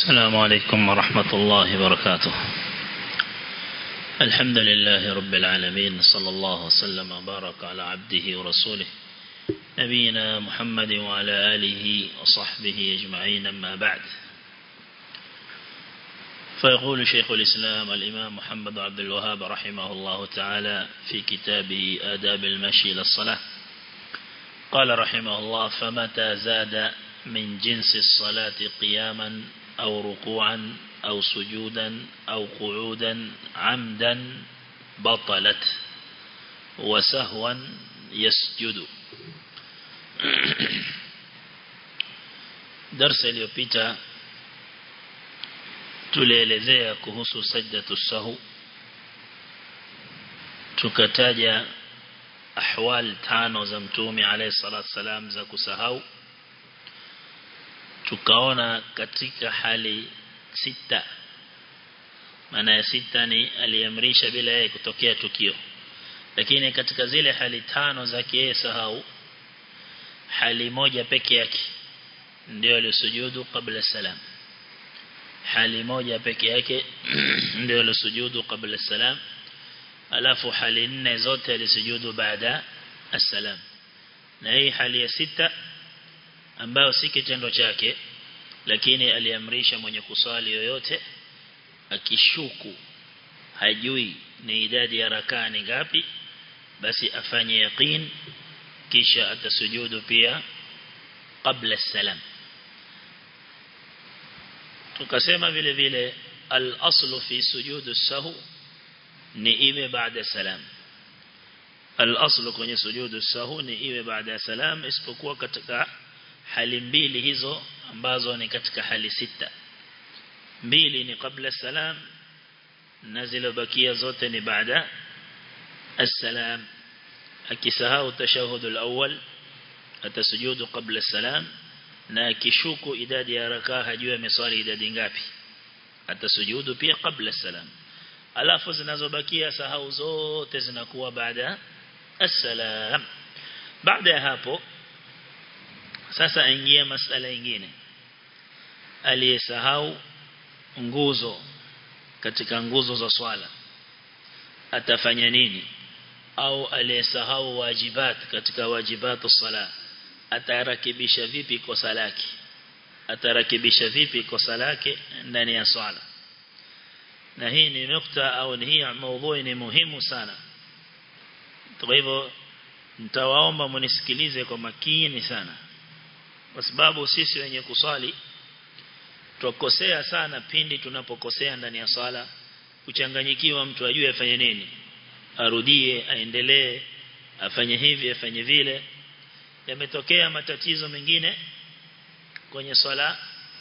السلام عليكم ورحمة الله وبركاته الحمد لله رب العالمين صلى الله وسلم وبارك على عبده ورسوله نبينا محمد وعلى آله وصحبه أجمعين أما بعد فيقول شيخ الإسلام الإمام محمد عبد الوهاب رحمه الله تعالى في كتابه آداب المشي إلى الصلاة قال رحمه الله فمتى زاد من جنس الصلاة قياما أو ركوعا أو سجودا أو قعودا عمدا بطلت وسهوا يسجد درس iliyopita tulielezea kuhusu sajdatu sahu tukataja ahwal tano za mtume alayhi salatu salam za kusahau tukaona katika hali sita maana ya sita ni aliamrisha bila yeye kutokea tukio lakini katika zile hali tano za yeye sahau hali moja peke yake ndio alisujudu kabla salam hali moja peke yake ndio alisujudu kabla salam alafu hali nne zote alisujudu baada as-salam na hii hali ya sita ambayo si kitendo chake lakini aliamrisha mwenye kusali yoyote akishuku hajui ni idadi ya rakaa ni ngapi basi afanye yaqeen kisha atasujudu pia kabla salam tukasema vile vile al-aslu fi sujudu sahu ni iwe baada salam al-aslu kwenye sujudu sahu ni iwe baada salam isipokuwa katika hali mbili hizo ambazo ni katika hali sita mbili ni kabla salam na zilobakia zote ni baada السلام akisahau tashahud al-awwal atasujudu qabla salam na akishuku idadi ya rakaa hajui ameswali idadi ngapi atasujudu pia qabla salam alafu zinazobakia sahau zote zinakuwa baada as-salam baada ya hapo sasa aingia masala nyingine aliyesahau nguzo katika nguzo za swala atafanya nini au aliyesahau wajibat katika wajibatu sala atarakibisha vipi kosa lake atarakibisha vipi kosa lake ndani ya swala na hii ni nukta au ni hii maudhui ni muhimu sana kwa hivyo nitawaomba munisikilize kwa makini sana kwa sababu sisi wenye kuswali tukosea sana pindi tunapokosea ndani ya swala kuchanganyikiwa mtu ajue afanye nini arudie aendelee afanye hivi afanye vile yametokea matatizo mengine kwenye swala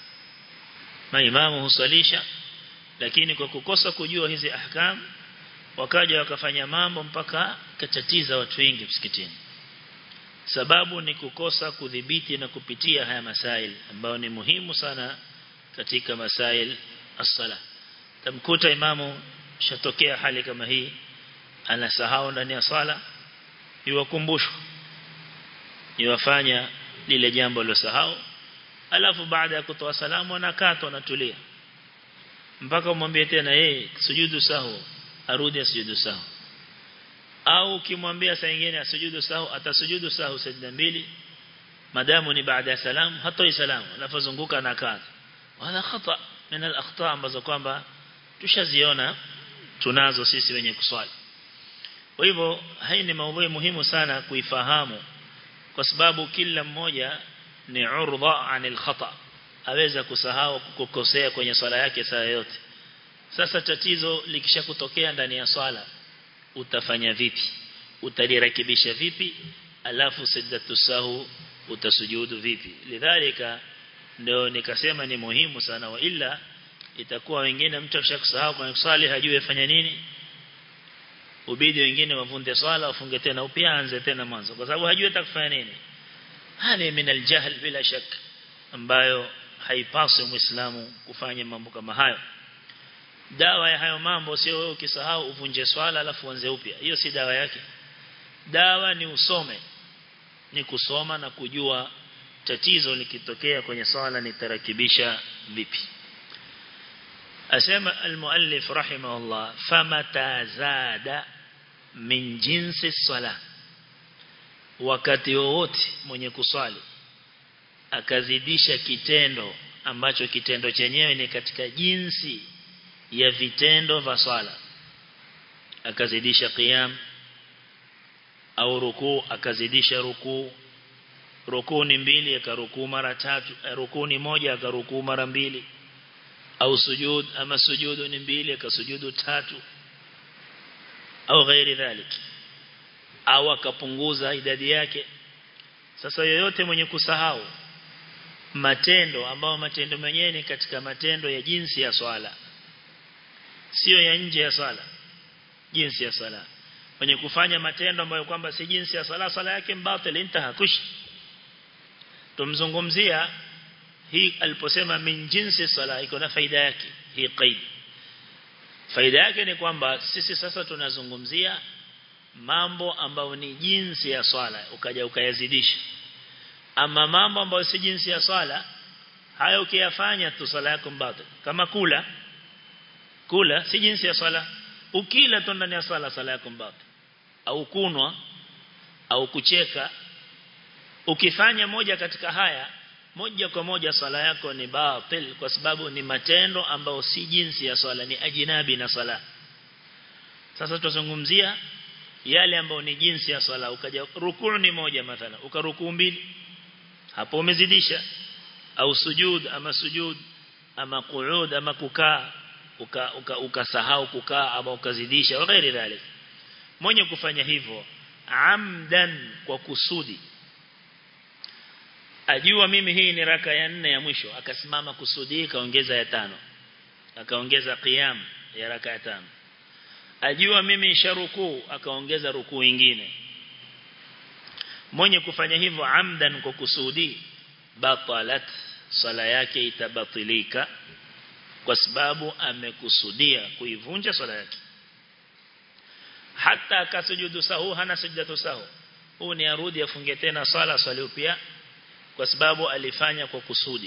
maimamu husalisha lakini kwa kukosa kujua hizi ahkam wakaja wakafanya mambo mpaka katatiza watu wengi msikitini sababu ni kukosa kudhibiti na kupitia haya masail ambayo ni muhimu sana katika masail as-sala tamkuta imamu shatokea hali kama hii anasahau ndani ya sala iwakumbushwa iwafanya lile jambo lilosahau alafu baada ya kutoa salamu anakaa anatulia mpaka umwambie tena yeye sujudu sahu arudi asujudu sahu au ukimwambia saa nyingine asujudu sahu atasujudu sahu sajda mbili madamu ni baada ya salamu hatoi salamu alafu zunguka na kaa wala khata min al-akhta ambazo kwamba tushaziona tunazo sisi wenye kuswali kwa hivyo hii ni maudhui muhimu sana kuifahamu kwa sababu kila mmoja ni urdha anil khata aweza kusahau kukosea kwenye swala yake saa yote sasa tatizo likishakutokea ndani ya swala utafanya vipi utalirekebisha vipi alafu sajdatu sahu utasujudu vipi lidhalika ndio nikasema ni muhimu sana wa ila itakuwa wengine mtu akishakusahau kwenye swali hajui afanya nini ubidi wengine wavunde swala wafunge tena upya anze tena mwanzo kwa sababu hajui atakufanya nini hali min aljahl bila shak ambayo haipaswi muislamu kufanya mambo kama hayo dawa ya hayo mambo sio wewe ukisahau uvunje swala alafu uanze upya hiyo si dawa yake dawa ni usome ni kusoma na kujua tatizo likitokea kwenye swala nitarakibisha vipi asema almuallif rahimahullah famata zada min jinsi sala wakati wowote mwenye kuswali akazidisha kitendo ambacho kitendo chenyewe ni katika jinsi ya vitendo vya swala akazidisha qiyam au rukuu akazidisha rukuu rukuu ni mbili akarukuu mara tatu rukuu ni moja akarukuu mara mbili au sujud ama sujudu ni mbili akasujudu tatu au ghairi dhalik au akapunguza idadi yake sasa yoyote mwenye kusahau matendo ambao matendo menyewe ni katika matendo ya jinsi ya swala sio ya nje ya swala jinsi ya swala mwenye kufanya matendo ambayo kwamba si jinsi ya swala swala yake mbatil intaha kush tumzungumzia hii aliposema min jinsi swala iko na faida yake hii qaid faida yake ni kwamba sisi sasa tunazungumzia mambo ambayo ni jinsi ya swala ukaja ukayazidisha ama mambo ambayo si jinsi ya swala hayo ukiyafanya tu swala yako mbatil kama kula kula si jinsi ya swala ukila tu ndani ya swala swala yako mbatil au kunwa au kucheka ukifanya moja katika haya moja kwa moja swala yako ni batil kwa sababu ni matendo ambayo si jinsi ya swala ni ajinabi na swala sasa tutazungumzia yale ambayo ni jinsi ya swala ukaja rukuu ni moja mathala ukarukuu mbili hapo umezidisha au sujud ama sujud ama qu'ud ama kukaa ukasahau uka, uka kukaa ama ukazidisha wa ghairi dhalik mwenye kufanya hivyo amdan kwa kusudi ajua mimi hii ni raka ya nne ya mwisho akasimama kusudi kaongeza ya tano akaongeza qiyam ya raka ya tano ajua mimi sharuku akaongeza rukuu nyingine mwenye kufanya hivyo amdan kwa kusudi batalat sala yake itabatilika kwa sababu amekusudia kuivunja swala yake hata akasujudu sahu hana sujdatu sahu huu ni arudi afunge tena swala swali upya kwa sababu alifanya kwa kusudi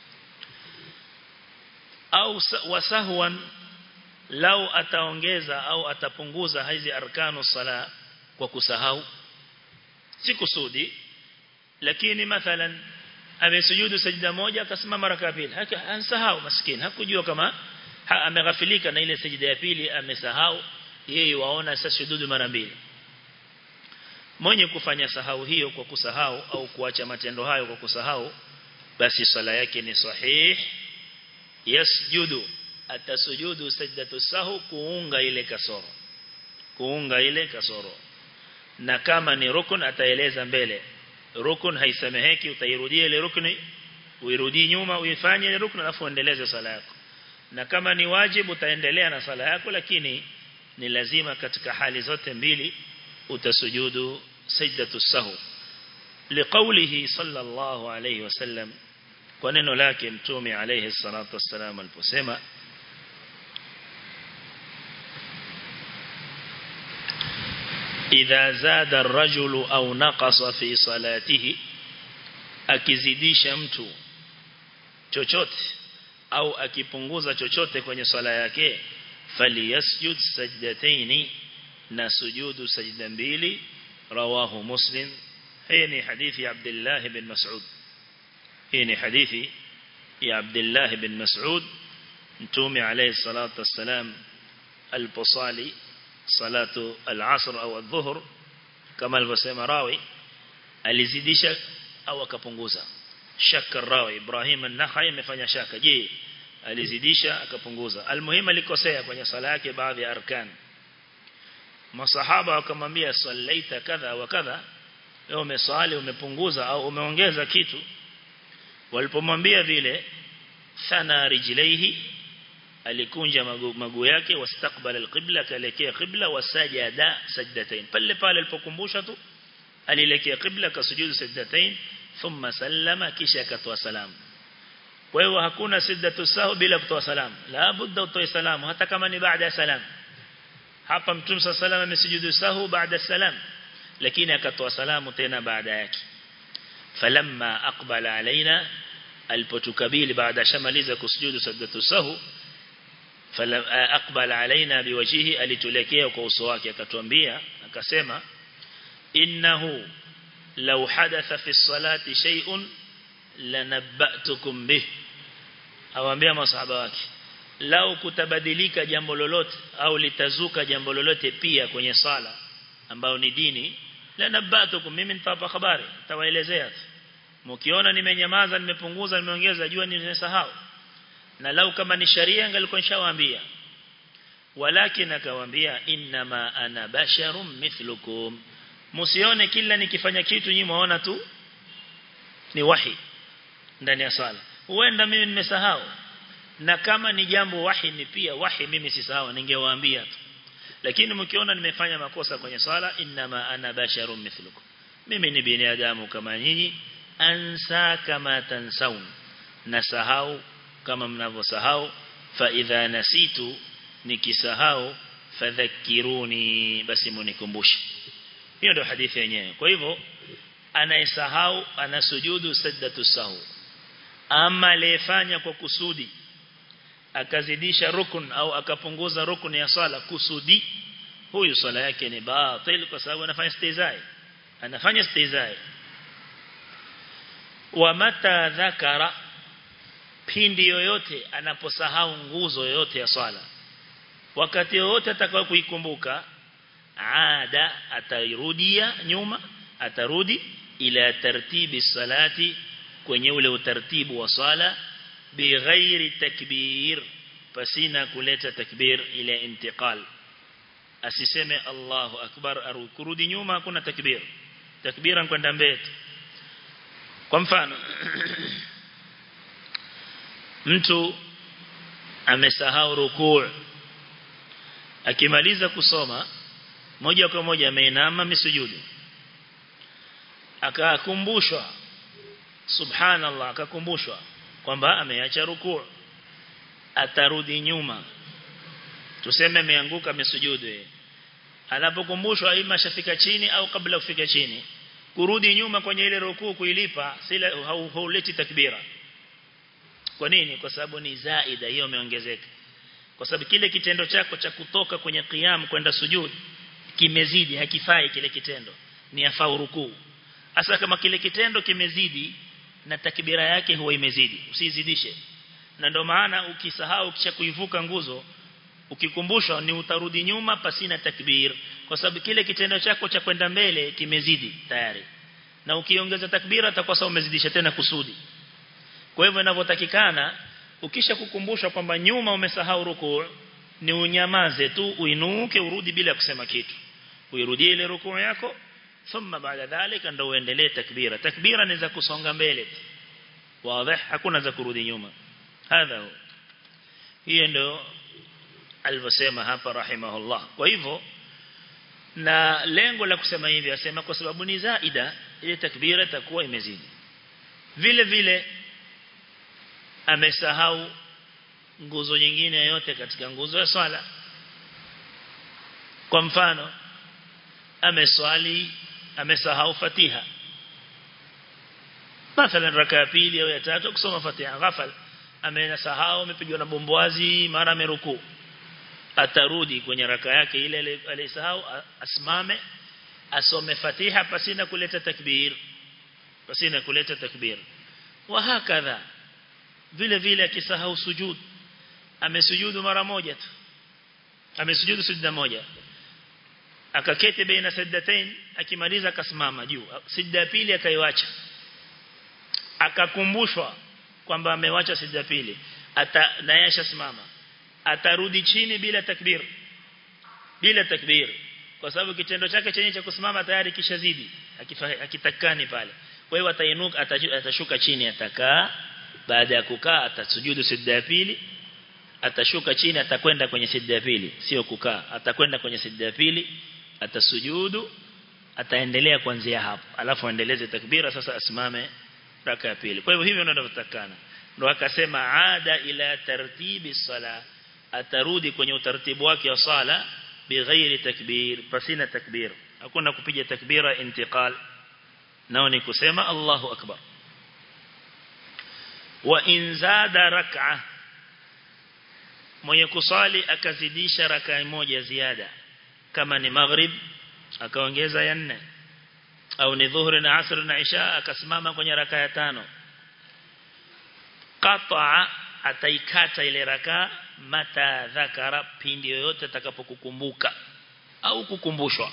au wasahwan lau ataongeza au atapunguza hizi arkanu sala kwa kusahau si kusudi lakini mathalan amesujudu sajda moja akasimama raka pili hansahau maskini hakujua kama ha, ameghafilika na ile sajda ya pili amesahau yeye waona sasa sujudu mara mbili mwenye kufanya sahau hiyo kwa kusahau au kuacha matendo hayo kwa kusahau basi swala yake ni sahih yasjudu atasujudu sajdatu sahu kuunga ile kasoro kuunga ile kasoro na kama ni rukun ataeleza mbele rukun haisameheki utairudia ile rukni uirudie nyuma uifanye ile rukun alafu uendeleze sala yako na kama ni wajibu utaendelea na sala yako lakini ni lazima katika hali zote mbili utasujudu sajdatu sahu liqaulihi sallallahu alayhi wasallam kwa neno lake mtume alayhi salatu wassalam aliposema idha zada ar-rajulu au naqasa fi salatihi akizidisha mtu chochote au akipunguza chochote kwenye swala yake faliyasjud sajdataini na sujudu sajda mbili rawahu muslim hii ni hadithi ya Abdullah ibn Mas'ud hii ni hadithi ya Abdullah ibn Mas'ud mtume alayhi salatu wassalam aliposali salatu al-asr au adh-dhuhr kama alivyosema rawi alizidisha au akapunguza shaka rawi Ibrahim an-Nakhai amefanya shaka je alizidisha akapunguza almuhimu alikosea kwenye sala yake baadhi ya arkan masahaba wakamwambia sallaita kadha wa kadha wewe umesali umepunguza au umeongeza kitu walipomwambia vile thana rijlaihi alikunja maguu magu yake wastaqbala alqibla kaelekea qibla wasajada sajdatain pale pale alipokumbusha tu alielekea qibla kasujudu sajdatain thumma sallama kisha akatoa salamu kwa hiyo hakuna siddatu sahu bila kutoa salamu la budda utoe salamu hata kama ni baada ya salamu hapa mtume sallallahu alayhi amesujudu sahu baada salam lakini akatoa salamu tena baada yake falamma aqbala alaina alipotukabili baada shamaliza kusujudu sajdatu sahu fala aqbala alaina biwajhihi alitulekea kwa uso wake akatuambia akasema innahu law hadatha fi salati shay'un lanabba'tukum bih awaambia masahaba wake lau kutabadilika jambo lolote au litazuka jambo lolote pia kwenye sala ambao ni dini lanabba'tukum mimi nitawapa habari nitawaelezea mkiona nimenyamaza nimepunguza nimeongeza jua nimesahau na lau kama ni sharia ngalikuwa nishawaambia walakin akawaambia inma ana basharum mithlukum msione kila nikifanya kitu nyinyi muona tu ni wahi ndani ya sala huenda mimi nimesahau na kama ni jambo wahi ni pia wahi mimi sisahau ningewaambia tu lakini mkiona nimefanya makosa kwenye sala inma ana basharum mithlukum mimi ni binadamu kama nyinyi ansa kama tansaun nasahau kama mnavyosahau fa idha nasitu nikisahau fadhakiruni basi munikumbushe hiyo ndio hadithi yenyewe kwa hivyo anayesahau anasujudu sajdatu sahu ama aliyefanya kwa kusudi akazidisha rukun au akapunguza rukun ya sala kusudi huyu sala yake ni batil kwa sababu anafanya istizai anafanya istizai wa mata dhakara pindi yoyote anaposahau nguzo yoyote ya swala wakati wote atakao kuikumbuka ada atairudia nyuma atarudi ila tartibi salati kwenye ule utaratibu wa swala bighairi takbir pasina kuleta takbir ile intiqal asiseme Allahu akbar arudi nyuma hakuna takbir takbira kwenda mbele kwa mfano mtu amesahau rukuu akimaliza kusoma moja kwa moja ameinama misujudu akakumbushwa subhanallah akakumbushwa kwamba ameacha rukuu atarudi nyuma tuseme ameanguka misujudu anapokumbushwa ima shafika chini au kabla kufika chini kurudi nyuma kwenye ile rukuu kuilipa sila hauleti takbira kwa nini kwa sababu ni zaida hiyo imeongezeka kwa sababu kile kitendo chako cha kutoka kwenye qiyam kwenda sujud kimezidi hakifai kile kitendo ni afau rukuu hasa kama kile kitendo kimezidi na takbira yake huwa imezidi usizidishe na ndio maana ukisahau kisha kuivuka nguzo ukikumbushwa ni utarudi nyuma pasina takbir kwa sababu kile kitendo chako cha kwenda mbele kimezidi tayari na ukiongeza takbira utakuwa sawa umezidisha tena kusudi kwa hivyo inavyotakikana ukisha kukumbusha kwamba nyuma umesahau rukuu ni unyamaze tu uinuke urudi bila kusema kitu uirudie ile rukuu yako thumma baada dhalika ndio uendelee takbira takbira ni za kusonga mbele wazi hakuna za kurudi nyuma hadha hiyo ndio alivyosema hapa rahimahullah kwa hivyo na lengo la kusema hivi asema kwa sababu ni zaida ile takbira itakuwa imezidi vile vile amesahau nguzo nyingine yote katika nguzo ya swala kwa mfano ameswali amesahau fatiha mathalan raka ya pili au ya tatu kusoma fatiha ghafal amenasahau amepigwa na bombwazi mara ameruku atarudi kwenye raka yake ile alisahau asimame asome fatiha pasina kuleta takbir pasina kuleta takbir wa hakadha vile vile akisahau sujud amesujudu mara moja tu amesujudu sujda moja akaketi baina sajdatain akimaliza akasimama juu sijda pili akaiwacha akakumbushwa kwamba amewacha sijda pili ata nayasha simama atarudi chini bila takbir bila takbir kwa sababu kitendo chake chenye cha kusimama tayari kishazidi akitakani pale kwa hiyo atainuka atashuka chini atakaa baada ya kukaa atasujudu sijda ya pili atashuka chini atakwenda kwenye sijda ya pili sio kukaa atakwenda kwenye sijda ya pili atasujudu ataendelea kuanzia hapo alafu aendeleze takbira sasa asimame raka ya pili kwa hivyo hivyo ndio tunavyotakana ndio akasema ada ila tartibi sala atarudi kwenye utaratibu wake wa sala bighairi takbir pasina takbir hakuna kupiga takbira intiqal nao ni kusema Allahu akbar wa in zada rak'a mwenye kusali akazidisha rakaa moja ziada kama ni maghrib akaongeza ya nne au ni dhuhuri na asr na isha akasimama kwenye rakaa ya tano qata'a ataikata ile rakaa mata dhakara pindi yoyote atakapokukumbuka au kukumbushwa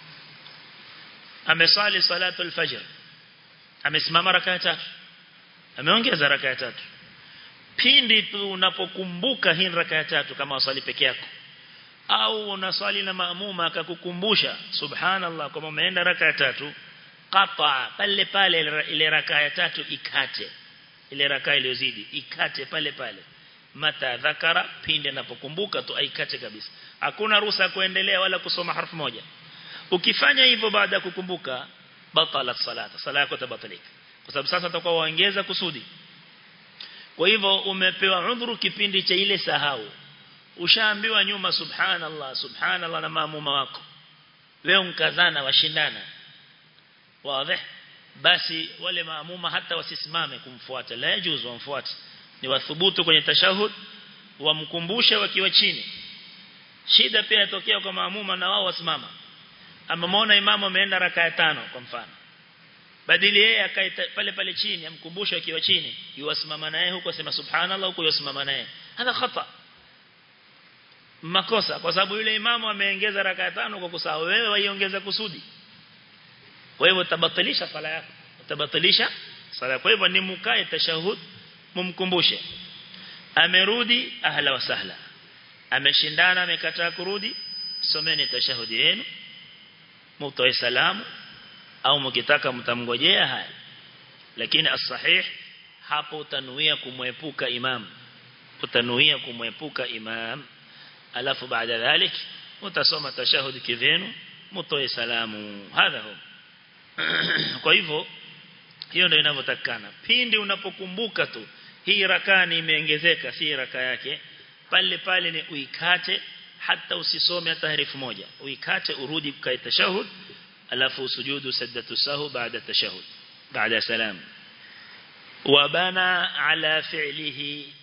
amesali salatu al-fajr amesimama rakaa tatu ameongeza rakaa tatu pindi tu unapokumbuka hii rakaa tatu kama wasali peke yako au unaswali na maamuma akakukumbusha subhanallah kama umeenda rakaa tatu qata pale pale ile rakaa tatu ikate ile rakaa iliyozidi ikate pale pale mata dhakara pindi anapokumbuka tu aikate kabisa hakuna ruhusa kuendelea wala kusoma harfu moja ukifanya hivyo baada ya kukumbuka batala salata sala yako tabatilika kwa sababu sasa utakuwa waongeza kusudi kwa hivyo umepewa udhuru kipindi cha ile sahau ushaambiwa nyuma subhanallah subhanallah na maamuma wako leo mkazana washindana wazi basi wale maamuma hata wasisimame kumfuata la yajuzu wamfuate ni wathubutu kwenye tashahud wamkumbushe wakiwa chini shida pia inatokea kwa maamuma na wao wasimama amemwona imamu ameenda rakaa tano kwa mfano badili yeye akae pale pale chini amkumbushe akiwa chini yuwasimama naye huko sema subhanallah huko yuwasimama naye hada khata makosa kwa sababu yule imamu ameongeza rakaa tano kwa kusahau wewe waiongeza kusudi kwa hivyo tabatilisha sala yako tabatilisha sala kwa hivyo ni mkae tashahud mumkumbushe amerudi ahla wa sahla ameshindana amekataa kurudi someni tashahudi yenu mtoe salamu au mkitaka mtamngojea haya lakini as-sahih hapo utanuia kumwepuka imam utanuia kumwepuka imam alafu baada dhalik utasoma tashahudi kivenu mtoe salamu hadha hu kwa hivyo hiyo ndio inavyotakana pindi unapokumbuka tu hii rakaa ni imeongezeka si rakaa yake pale pale ni uikate hata usisome hata herufi moja uikate urudi kwa tashahud alafu sujudu sajdatu sahu baada tashahud baada salam wabana ala fi'lihi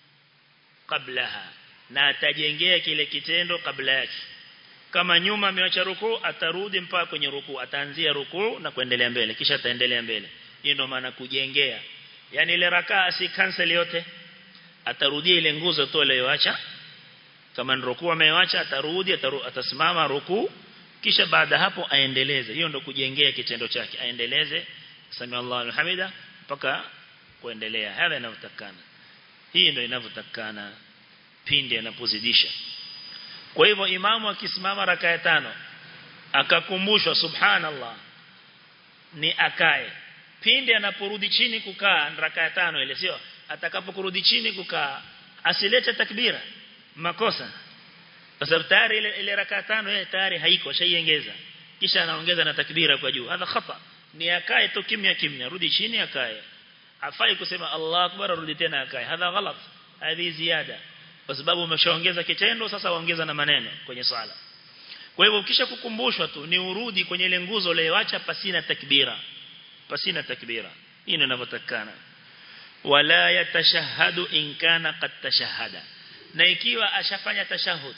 qablaha na atajengea kile kitendo kabla yake kama nyuma ameacha rukuu atarudi mpaka kwenye rukuu ataanzia rukuu na kuendelea mbele kisha ataendelea mbele hiyo ndio maana kujengea yani ile rakaa si cancel yote atarudia ile nguzo tu aliyoacha kama ni rukuu ameacha atarudi ataru, atasimama rukuu kisha baada hapo aendeleze hiyo ndio kujengea kitendo chake aendeleze sami Allahu alhamida mpaka kuendelea hadha inavyotakana hii ndio inavyotakana pindi anapozidisha kwa hivyo imamu akisimama raka ya tano akakumbushwa subhanallah ni akae pindi anaporudi chini kukaa raka ya tano ile sio atakapokurudi chini kukaa asilete takbira makosa kwa sababu tayari ile, ile raka tano yeye tayari haiko shaiongeza kisha anaongeza na takbira kwa juu hadha khata ni akae tu kimya kimya rudi chini akae afai kusema Allah akbar rudi tena akae hadha ghalat hadi ziada kwa sababu umeshaongeza kitendo sasa waongeza na maneno kwenye swala kwa hivyo ukisha kukumbushwa tu ni urudi kwenye ile nguzo uliyoacha pasina takbira pasina takbira hii ndio inavyotakana wala yatashahadu in kana qad tashahada na ikiwa ashafanya tashahud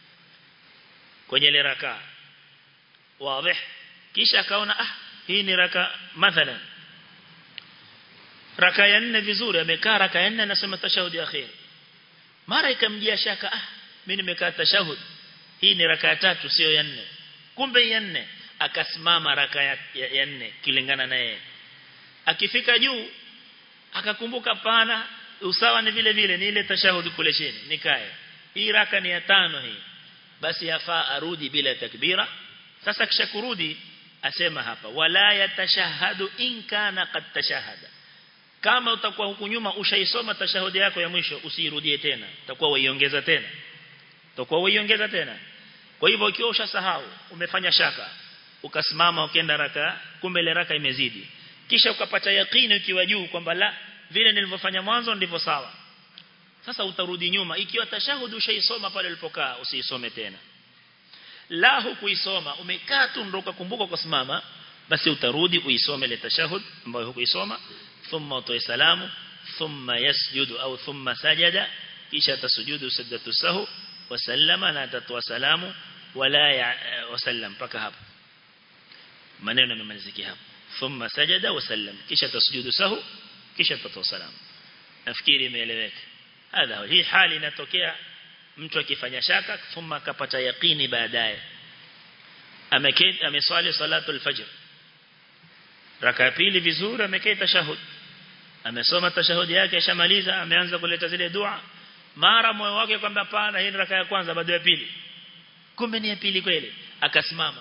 kwenye ile raka wazi kisha akaona ah hii ni raka mathalan raka ya nne vizuri amekaa raka ya nne anasema tashahudi akhir mara ikamjia shaka ah mimi nimekaa tashahud hii ni raka ya tatu sio ya nne kumbe ya nne akasimama raka ya, ya, ya nne kilingana na yeye akifika juu akakumbuka pana usawa ni vile vile ni ile tashahudi kule chini nikae hii raka ni ya tano hii basi yafaa arudi bila takbira sasa kisha kurudi asema hapa wala yatashahadu in kana qad tashahada kama utakuwa huku nyuma ushaisoma tashahudi yako ya mwisho usirudie tena utakuwa waiongeza tena utakuwa waiongeza tena kwa hivyo ukiwa ushasahau umefanya shaka ukasimama ukaenda raka kumbe ile raka imezidi kisha ukapata yakini ukiwa juu kwamba la vile nilivyofanya mwanzo ndivyo sawa sasa utarudi nyuma ikiwa tashahudi ushaisoma pale ulipokaa usiisome tena la hukuisoma umekaa tu ndio ukakumbuka kusimama basi utarudi uisome ile tashahud ambayo hukuisoma thumma utoe salamu thumma yasjudu au thumma sajada kisha atasujudu sajdatu sahu wasallama na atatoa salamu wala ya wasallam mpaka hapo maneno yamemalizikia hapo thumma sajada wasallam kisha tasujudu sahu kisha atatoa salamu nafikiri imeeleweka hadha hii hali inatokea mtu akifanya shaka thumma akapata yaqini baadaye ameketi ameswali salatu al-fajr raka pili vizuri ameketi tashahud amesoma tashahudi yake ashamaliza ameanza kuleta zile dua mara moyo wake kwamba hapana hii ni raka ya kwanza bado ya pili kumbe ni ya pili kweli akasimama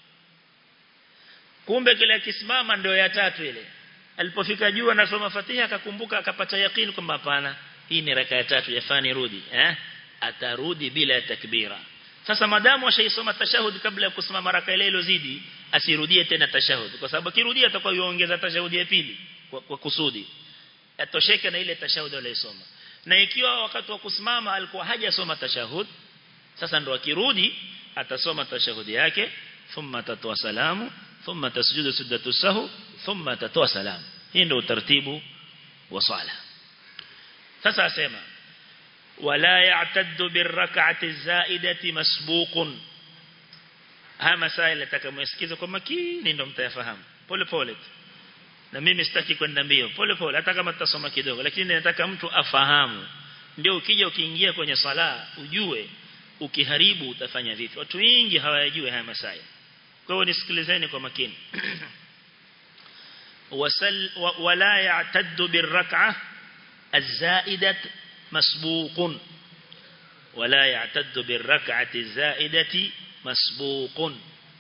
kumbe kile akisimama ndio ya tatu ile alipofika juu anasoma Fatiha akakumbuka akapata yakini kwamba hapana hii ni raka ya tatu yafani rudi eh atarudi bila takbira sasa madamu ashaisoma tashahud kabla ya kusimama raka ile ilozidi asirudie tena tashahud kwa sababu akirudia atakuwa yuongeza tashahudi ya pili kwa, kwa kusudi atosheke na ile tashahud aliyosoma na ikiwa wakati wa kusimama alikuwa hajasoma tashahud sasa ndo akirudi atasoma tashahudi yake thumma atatoa salamu thumma tasjudu sujdatu sahu thumma atatoa salamu hii ndio utaratibu wa swala sasa asema wala ya'taddu birrak'ati zaidati masbuqun haya masaila nataka kwa makini ndio mtayafahamu pole pole na mimi sitaki kwenda mbio pole pole hata kama tutasoma kidogo lakini nataka mtu afahamu ndio ukija ukiingia kwenye sala ujue ukiharibu utafanya vipi watu wengi hawayajui haya masaila kwa hiyo nisikilizeni kwa makini wasal wala ya'taddu birrak'ah الزائدة مسبوق ولا يعتد بالركعة الزائدة مسبوق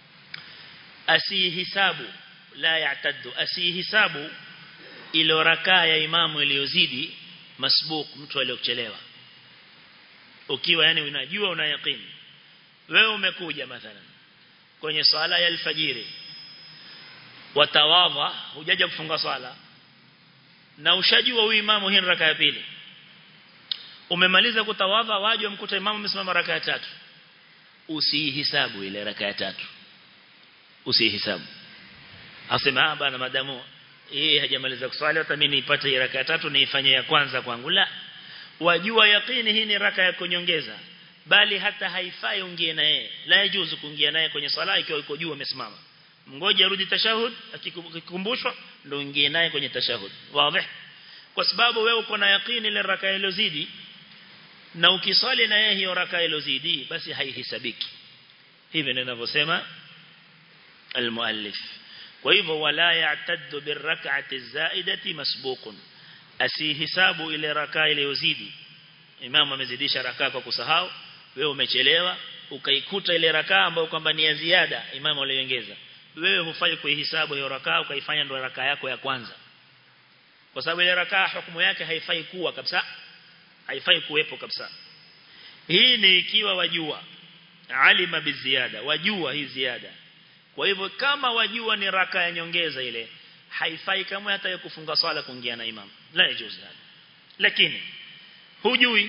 أسي حساب لا يعتد أسي حساب ilo rakaa ya imamu iliyozidi masbuk mtu aliyochelewa ukiwa yani unajua una yaqini wewe umekuja mathalan kwenye swala ya alfajiri watawadha hujaja kufunga swala na ushajua huyu imamu hii raka ya pili umemaliza kutawadha waje mkuta imamu amesimama raka ya tatu usihisabu ile raka ya tatu usihisabu asema ah bana madamu yeye hajamaliza kuswali hata mimi nipate hii raka ya tatu niifanye ya kwanza kwangu la wajua yakini hii ni raka ya kunyongeza bali hata haifai ungie na yeye la yajuzu kuingia naye kwenye swala ikiwa yuko juu amesimama mngoje arudi tashahud akikumbushwa ndio ingie naye kwenye tashahud wazi kwa sababu wewe uko na yakini ile raka iliyozidi na ukiswali na yeye hiyo raka iliyozidi basi haihesabiki hivi ninavyosema almuallif kwa hivyo wala ya'taddu birrak'ati zaidati masbuqun asihisabu ile raka iliyozidi imam amezidisha raka kwa kusahau wewe umechelewa ukaikuta ile raka ambayo kwamba ni ya ziada imam aliongeza wewe hufai kuihesabu hiyo rakaa ukaifanya ndio rakaa yako ya kwanza kwa sababu ile rakaa hukumu yake haifai kuwa kabisa haifai kuwepo kabisa hii ni ikiwa wajua alima biziada wajua hii ziada kwa hivyo kama wajua ni raka ya nyongeza ile haifai kama hata ya kufunga swala kuingia na imam la yajuz lakini hujui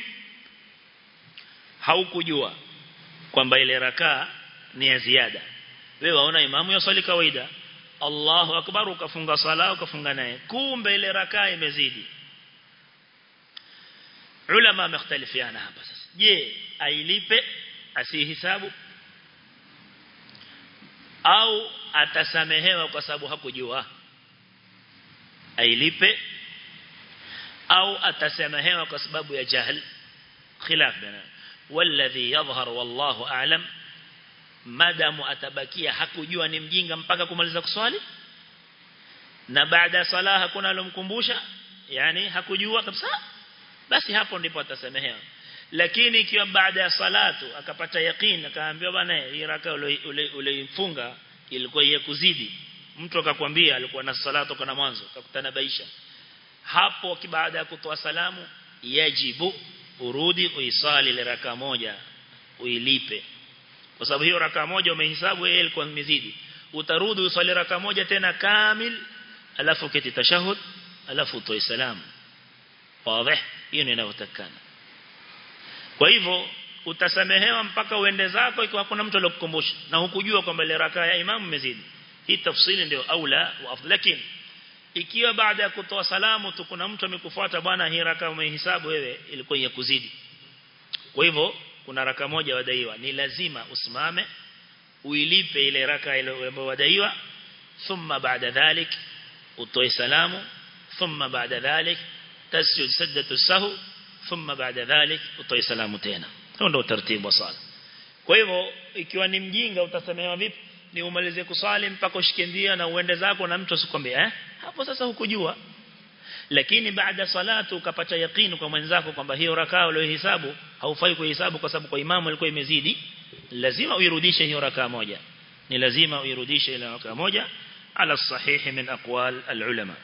haukujua kwamba ile rakaa ni ya ziada wewe waona imamu yaswali kawaida Allahu akbar ukafunga sala ukafunga naye kumbe ile rakaa imezidi ulama wamختلفiana hapa sasa je ailipe asihisabu au atasamehewa kwa sababu hakujua ailipe au atasamehewa kwa sababu ya jahl khilaf bana والذي يظهر والله أعلم madamu atabakia hakujua ni mjinga mpaka kumaliza kuswali na baada ya sala hakuna alomkumbusha yani hakujua kabisa basi hapo ndipo atasamehewa lakini ikiwa baada ya salatu akapata yaqeen akaambiwa bwana hii raka uliyofunga ilikuwa ya kuzidi mtu akakwambia alikuwa na salatu kana mwanzo akakutana baisha hapo baada ya kutoa salamu yajibu urudi uisali ile raka moja uilipe kwa sababu hiyo raka moja umehesabu yeye ilikuwa imezidi utarudi usali raka moja tena kamil alafu kiti tashahud alafu utoe salamu wazi hiyo ndio inavyotakana kwa hivyo utasamehewa mpaka uende zako ikiwa hakuna mtu aliyokukumbusha na hukujua kwamba ile raka ya imamu imezidi hii tafsiri ndio aula wa afdal lakini ikiwa baada ya kutoa salamu tu kuna mtu amekufuata bwana hii raka umehesabu wewe ilikuwa ya kuzidi kwa hivyo kuna raka moja wadaiwa ni lazima usimame uilipe ile raka ile wadaiwa thumma baada dhalik utoe salamu thumma baada dhalik tasjud sajdatu sahu thumma baada dhalik utoe salamu tena huo ndio utaratibu wa sala kwa hivyo ikiwa ni mjinga utasemewa vipi ni umalize kusali mpaka ushikindia na uende zako na mtu asikwambie eh hapo sasa hukujua lakini baada salatu ukapata yakini kwa mwenzako kwamba hiyo rakaa uliyohesabu haufai kuhesabu kwa sababu kwa imamu ilikuwa imezidi lazima uirudishe hiyo rakaa moja ni lazima uirudishe ile rakaa moja ala sahihi min aqwal alulama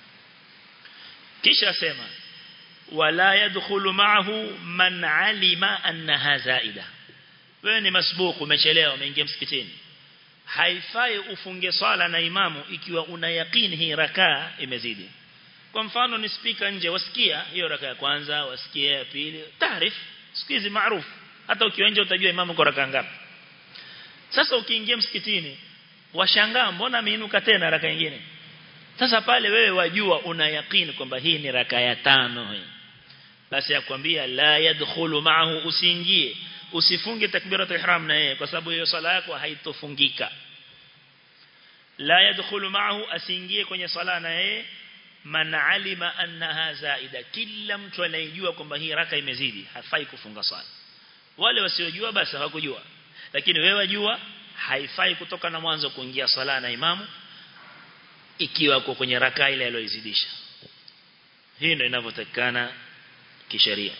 kisha sema wala yadkhulu ma'ahu man alima annaha zaida wewe ni masbuku umechelewa umeingia msikitini haifai ufunge swala na imamu ikiwa una yakini hii rakaa imezidi kwa mfano ni speaker nje wasikia hiyo raka ya kwanza wasikia ya pili taarif sikizi maarufu hata ukiwa nje utajua imamu kwa raka ngapi sasa ukiingia msikitini washangaa mbona ameinuka tena raka nyingine sasa pale wewe wajua una yakini kwamba hii ni raka ya tano hii basi yakwambia la yadkhulu ma'ahu usiingie usifunge takbiratul ihram na yeye kwa sababu hiyo sala yako haitofungika la yadkhulu ma'ahu asiingie kwenye sala na yeye man alima annaha zaida kila mtu anayejua kwamba hii raka imezidi hafai kufunga swala wale wasiojua basi hawakujua lakini wewe wajua haifai kutoka na mwanzo kuingia swala na imamu ikiwa uko kwenye raka ile aliyozidisha hii ndio inavyotakana kisheria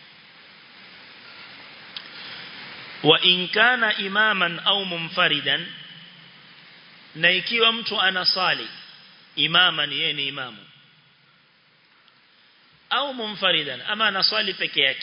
wa in kana imaman au munfaridan na ikiwa mtu anasali imama ni yeye ni imamu au munfaridan ama anaswali peke yake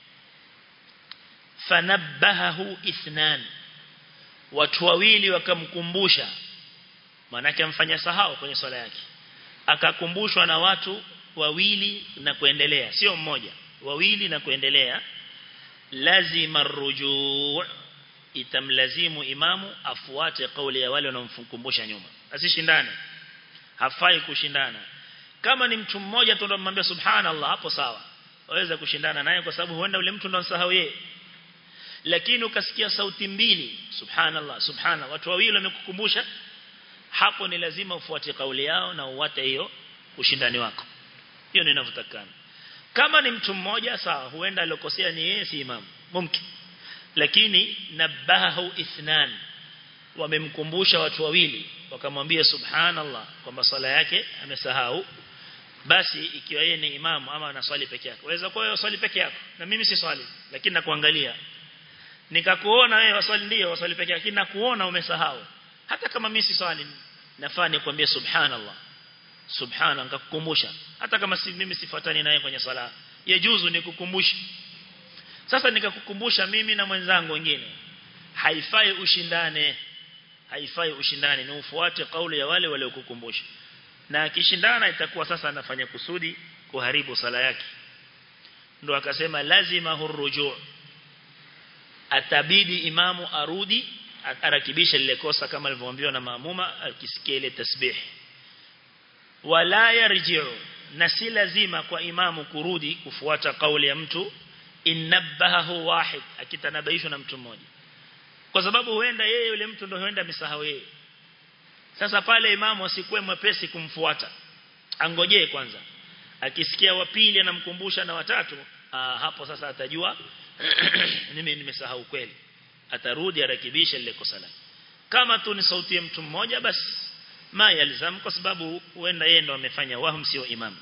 fanabbahahu ithnan watu wawili wakamkumbusha manake amfanya sahau kwenye swala yake akakumbushwa na watu wawili na kuendelea sio mmoja wawili na kuendelea lazima rujuu itamlazimu imamu afuate kauli ya wale wanaomkumbusha nyuma asishindane hafai kushindana kama ni mtu mmoja tu ndo mmwambia subhanallah hapo sawa waweza kushindana naye kwa sababu huenda ule mtu ndo msahau yeye lakini ukasikia sauti mbili subhanallah subhana watu wawili wamekukumbusha hapo ni lazima ufuate kauli yao na uwate hiyo ushindani wako hiyo ni inavyotakana kama ni mtu mmoja sawa huenda alokosea ni yeye si imam mumkin lakini nabahu ithnan wamemkumbusha watu wawili wakamwambia subhanallah kwamba sala yake amesahau basi ikiwa yeye ni imamu ama anaswali peke yake waweza kuwa wewe swali peke yako na mimi si swali lakini nakuangalia nikakuona wewe waswali ndio waswali peke yake nakuona umesahau hata kama mimi si swali nafaa nikwambie subhanallah subhana nikakukumbusha hata kama si mimi sifuatani naye kwenye sala yajuzu nikukumbusha sasa nikakukumbusha mimi na mwenzangu wengine haifai ushindane haifai ushindane ni ufuate kauli ya wale waliokukumbusha na akishindana itakuwa sasa anafanya kusudi kuharibu sala yake ndo akasema lazima hurujuu atabidi imamu arudi arakibisha lile kosa kama alivyoambiwa na maamuma akisikia ile tasbih wala yarji'u na si lazima kwa imamu kurudi kufuata kauli ya mtu innabahu wahid akitanabaishwa na mtu mmoja kwa sababu huenda yeye yule mtu ndio huenda misahau yeye sasa pale imamu asikuwe mwepesi kumfuata angojee kwanza akisikia wa pili anamkumbusha na watatu aa, hapo sasa atajua mimi nimesahau kweli atarudi arekebishe lile kosa lake kama tu ni sauti ya mtu mmoja basi ma yalzam kwa sababu huenda yeye ndo amefanya wahum sio imam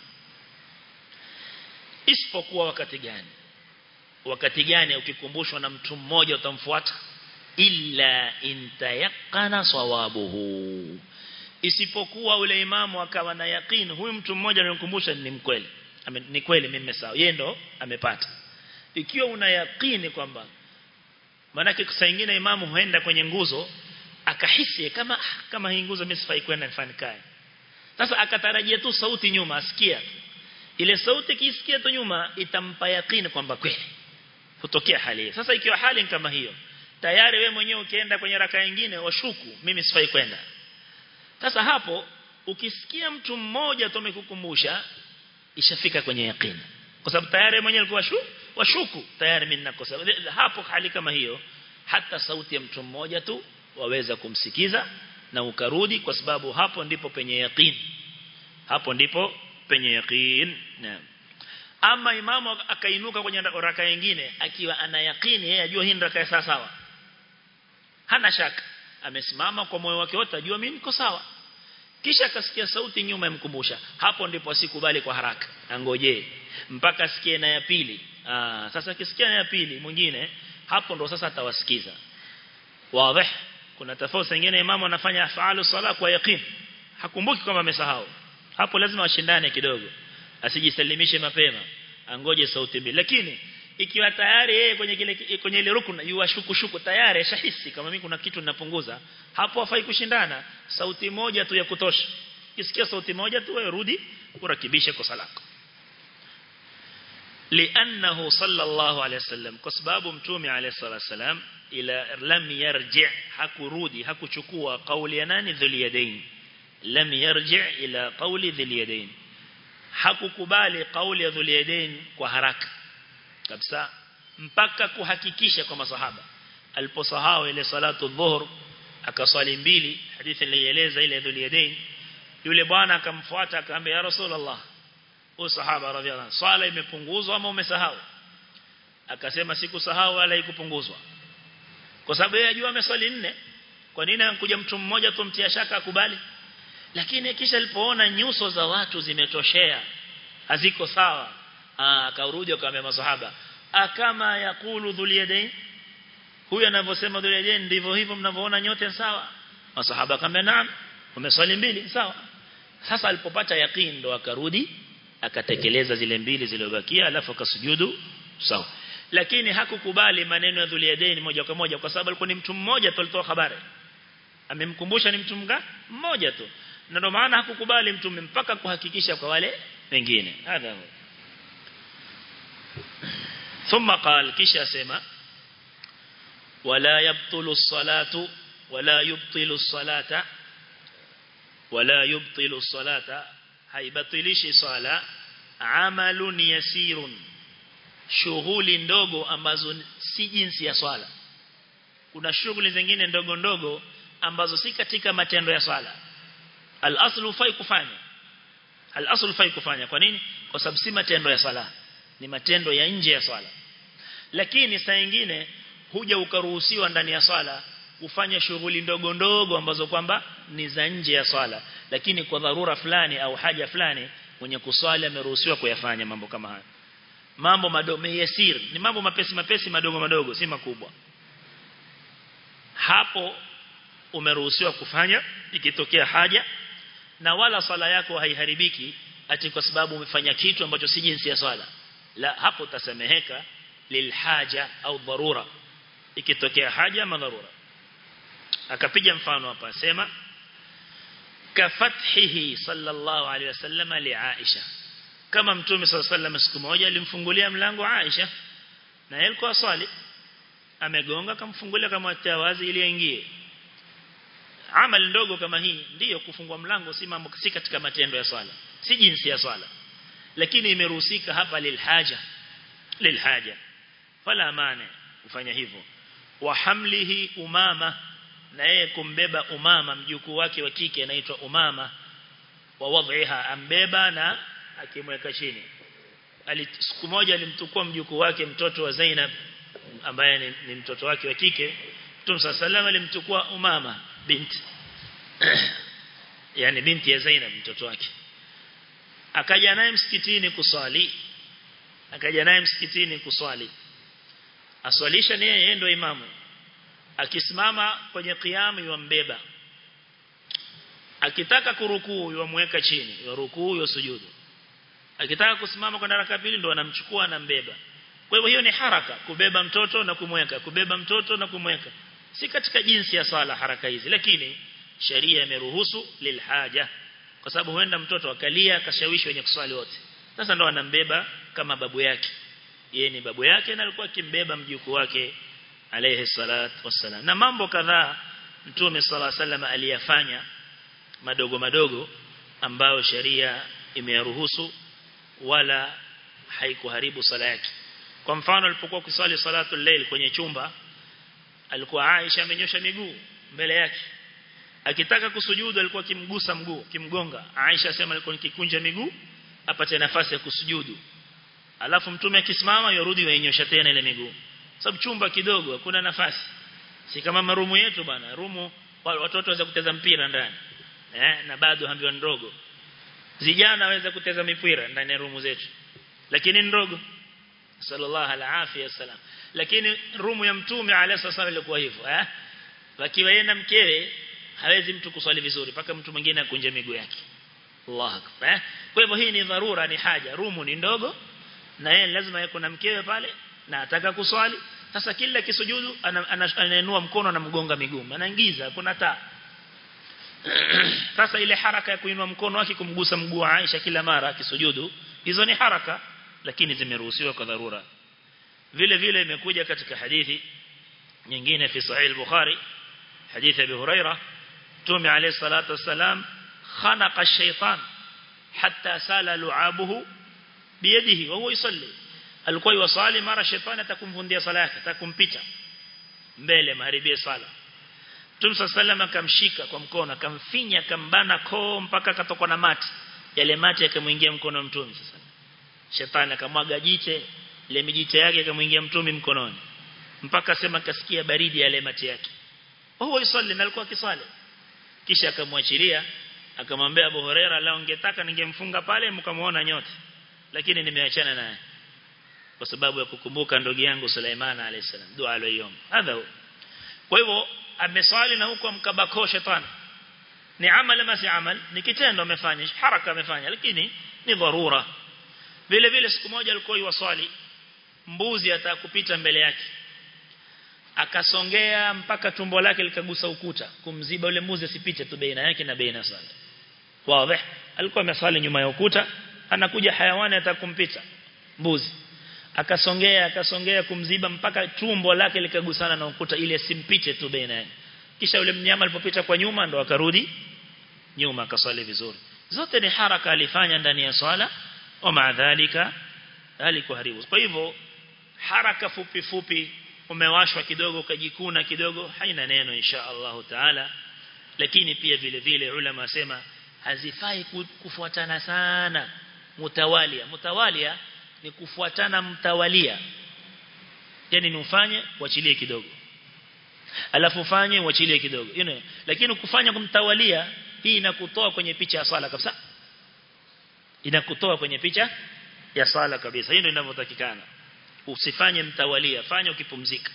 isipokuwa wakati gani wakati gani ukikumbushwa na mtu mmoja utamfuata illa intayaqana sawabuhu isipokuwa ule imamu akawa na yaqeen huyu mtu mmoja amemkumbusha ni mkweli ni kweli mimi sawa yeye ndo amepata ikiwa una yaqeen kwamba maana saa nyingine imamu huenda kwenye nguzo akahisi kama kama hii nguzo mimi sifai kwenda nifanye sasa akatarajia tu sauti nyuma asikia ile sauti kisikia tu nyuma itampa yaqeen kwamba kweli hutokea hali sasa ikiwa hali kama hiyo tayari we mwenyewe ukienda kwenye raka nyingine washuku mimi sifai kwenda sasa hapo ukisikia mtu mmoja tu amekukumbusha ishafika kwenye yaqeen kwa sababu tayari mwenyewe alikuwa shu washuku tayari mimi nakosa hapo hali kama hiyo hata sauti ya mtu mmoja tu waweza kumsikiza na ukarudi kwa sababu hapo ndipo penye yaqeen hapo ndipo penye yaqeen naam ama imamu akainuka kwenye raka nyingine akiwa ana yaqini yeye ajua hii raka sawa sawa hana shaka amesimama kwa moyo wake wote ajua mimi niko sawa kisha akasikia sauti nyuma imkumbusha hapo ndipo asikubali kwa haraka angoje mpaka asikie na ya pili ah sasa akisikia na ya pili mwingine hapo ndo sasa atawasikiza wazi kuna tofauti nyingine imamu anafanya afalu sala kwa yaqeen hakumbuki kwamba amesahau hapo lazima washindane kidogo asijisalimishe mapema angoje sauti mbili lakini ikiwa tayari yeye kwenye kile kwenye ile rukun yuashuku shuku tayari shahisi kama mimi kuna kitu ninapunguza hapo hafai kushindana sauti moja tu ya kutosha kisikia sauti moja tu wewe rudi urakibishe kosa lako لانه صلى الله عليه وسلم kwa sababu mtume عليه الصلاه والسلام ila lam yarji hakurudi hakuchukua kauli ya nani dhuliyadain lam yarji ila qawli dhuliyadain hakukubali kauli ya dhuliyadain kwa haraka kabisa mpaka kuhakikisha kwa masahaba aliposahau ile salatu dhuhur akaswali mbili hadithi ilieleza ile dhuliyadain yule bwana akamfuata akamwambia ya rasulullah huyo sahaba radhiallahu swala imepunguzwa ama umesahau akasema sikusahau wala ikupunguzwa kwa sababu yeye ajua ameswali nne kwa nini anakuja mtu mmoja tumtia shaka akubali lakini kisha alipoona nyuso za watu zimetoshea haziko sawa akarudi akamwambia masahaba akama yakulu dhuliyadain huyu anavyosema dhuliyadain ndivyo hivyo mnavyoona nyote sawa masahaba akamwambia naam umeswali mbili sawa sasa alipopata yaqeen ndo akarudi akatekeleza zile mbili zilizobakia alafu akasujudu sawa lakini hakukubali maneno ya dhuliyadain moja kwa moja kwa sababu alikuwa ni mtu mmoja tu alitoa habari amemkumbusha ni mtu mga mmoja tu na ndio maana hakukubali mtume mpaka kuhakikisha kwa wale wengine hadha ثم قال kisha sema wala yabtulu as-salatu wala yubtilu as-salata wala yubtilu as-salata haibatilishi sala amalun yasirun shughuli ndogo ambazo si jinsi ya swala kuna shughuli zingine ndogo ndogo ambazo si katika matendo ya swala al-aslu fai kufanya al-aslu fai kufanya kwa nini kwa sababu si matendo ya swala ni matendo ya nje ya swala lakini saa nyingine huja ukaruhusiwa ndani ya swala kufanya shughuli ndogo ndogo ambazo kwamba ni za nje ya swala lakini kwa dharura fulani au haja fulani mwenye kuswali ameruhusiwa kuyafanya mambo kama haya mambo madogo yasir ni mambo mapesi mapesi madogo madogo si makubwa hapo umeruhusiwa kufanya ikitokea haja na wala swala yako haiharibiki ati kwa sababu umefanya kitu ambacho si jinsi ya swala la hapo utasameheka lilhaja au dharura ikitokea haja ama dharura akapiga mfano hapa sema kafathihi sallallahu alaihi wasallam li Aisha kama mtume sallallahu alaihi wasallam siku moja alimfungulia mlango Aisha na yeye alikuwa swali amegonga akamfungulia kama tawazi ili aingie amal ndogo kama hii ndiyo kufungua mlango si mambo si katika matendo ya swala si jinsi ya swala lakini imeruhusika hapa lilhaja lilhaja fala mane kufanya hivyo wa hamlihi umama na yeye kumbeba umama mjukuu wake wa kike anaitwa umama wa wadhiha ambeba na akimweka chini siku moja alimtukua mjukuu wake mtoto wa Zainab ambaye ni, ni mtoto wake wa kike Mtume sallallahu alimtukua umama binti yani binti ya Zainab mtoto wake akaja naye msikitini kuswali akaja naye msikitini kuswali aswalisha ni yeye ndio imamu akisimama kwenye kiamu yuambeba akitaka kurukuu yumweka chini yurukuu yusujudu akitaka kusimama kwa raka pili ndo anamchukua anambeba kwa hivyo hiyo ni haraka kubeba mtoto na kumweka kubeba mtoto na kumweka si katika jinsi ya sala haraka hizi lakini sheria imeruhusu lilhaja kwa sababu huenda mtoto akalia akashawishi wenye kuswali wote sasa ndo anambeba kama babu yake yeye ni babu yake na alikuwa akimbeba mjukuu wake alayhi salatu wassalam na mambo kadhaa mtume sallallahu alayhi wasallam aliyafanya madogo madogo ambayo sheria imeyaruhusu wala haikuharibu sala yake kwa mfano alipokuwa kusali salatu layl kwenye chumba alikuwa Aisha amenyosha miguu mbele yake akitaka kusujudu alikuwa kimgusa mguu kimgonga Aisha asema alikuwa nikikunja miguu apate nafasi ya kusujudu alafu mtume akisimama yorudi wainyosha tena ile miguu sababu chumba kidogo hakuna nafasi si kama marumu yetu bana rumu watoto waweza kuteza mpira ndani eh na bado hambiwa ndogo vijana waweza kuteza mipira ndani ya rumu zetu lakini ndogo sallallahu alaihi wasallam lakini rumu ya mtume alayhi wasallam ilikuwa hivyo eh wakiwa yeye na mkewe hawezi mtu kuswali vizuri mpaka mtu mwingine akunje miguu yake Allah akbar eh? kwa hivyo hii ni dharura ni haja rumu ni ndogo na yeye lazima yako na mkewe pale na ataka kuswali sasa kila kisujudu anainua mkono na mgonga miguu anaingiza kuna taa sasa ile haraka ya kuinua mkono wake kumgusa mguu wa Aisha kila mara akisujudu hizo ni haraka lakini zimeruhusiwa kwa dharura vile vile imekuja katika hadithi nyingine fi sahih al-bukhari hadithi abi huraira tumi alayhi salatu wassalam khanaqa ash-shaytan hatta sala lu'abuhu biyadihi wa huwa yusalli alikuwa yusali mara shetani atakumvundia sala yake atakumpita mbele maharibie sala Mtume sallam akamshika kwa mkono akamfinya akambana koo mpaka akatoka na mati yale mati yakamuingia mkono mtume sasa shetani akamwaga jiche ile mijite yake ikamuingia mtume mkononi mpaka sema kasikia baridi yale mati yake huwa yusalli na alikuwa akisali kisha akamwachilia akamwambia Abu Huraira la ungetaka ningemfunga pale mkamuona nyote lakini nimeachana naye kwa sababu ya kukumbuka ndugu yangu Sulaiman alayhisalam dua aliyoomba hadha kwa hivyo ameswali na huko mkabako shetani ni amali ama si amal ni kitendo amefanya haraka amefanya lakini ni dharura vile vile siku moja alikuwa yuwaswali mbuzi atakupita mbele yake akasongea mpaka tumbo lake likagusa ukuta kumziba yule mbuzi asipite tu baina yake na baina sala wazi alikuwa ameswali nyuma ya ukuta anakuja hayawani atakumpita mbuzi akasongea akasongea kumziba mpaka tumbo lake likagusana na ukuta ili asimpite tu baina yake kisha yule mnyama alipopita kwa nyuma ndo akarudi nyuma akaswali vizuri zote ni haraka alifanya ndani ya swala wa maadhalika alikuharibu kwa hivyo haraka fupi fupi umewashwa kidogo ukajikuna kidogo haina neno insha Allah taala lakini pia vile vile ulama wasema hazifai kufuatana sana mutawalia mutawalia ni kufuatana mtawalia yani ni ufanye uachilie kidogo alafu ufanye uachilie kidogo you know, lakini kufanya kumtawalia hii inakutoa kwenye picha ya swala kabisa inakutoa kwenye picha ya swala kabisa hii ndio inavyotakikana usifanye mtawalia fanya ukipumzika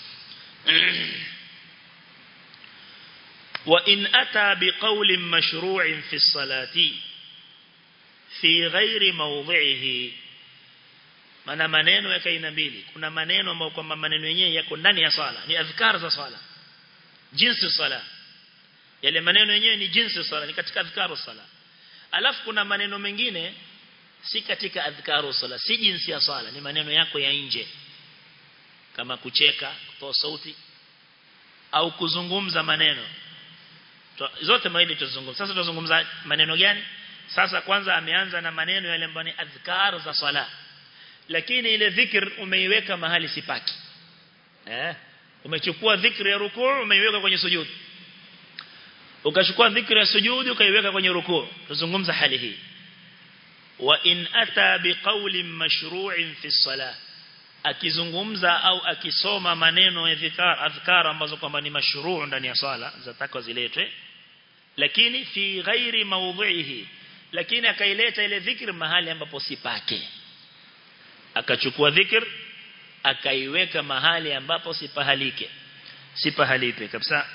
wa in ata biqawlin mashru'in fi salati fi ghairi mawdhi'ihi maana maneno ya aina mbili kuna maneno ambayo kwamba maneno yenyewe yako ndani ya swala ni adhkar za swala jinsi swala yale maneno yenyewe ni jinsi swala ni katika adhkaru swala alafu kuna maneno mengine si katika adhkaru swala si jinsi ya swala ni maneno yako ya nje kama kucheka kutoa sauti au kuzungumza maneno zote mawili tuzungumza sasa tuzungumza maneno gani sasa kwanza ameanza na maneno yale ambayo ni adhkar za swala lakini ile dhikr umeiweka mahali sipaki eh umechukua dhikri ya rukuu umeiweka kwenye sujudi ukachukua dhikri ya sujudi ukaiweka kwenye rukuu tuzungumza hali hii wa in ata biqaulin mashru'in fi salah akizungumza au akisoma maneno ya dhikar adhkar ambazo kwamba ni mashruu ndani ya swala zatakwa ziletwe lakini fi ghairi mawdhihi lakini akaileta ile dhikr mahali ambapo sipake akachukua dhikr akaiweka mahali ambapo sipahalike sipahalipe kabisa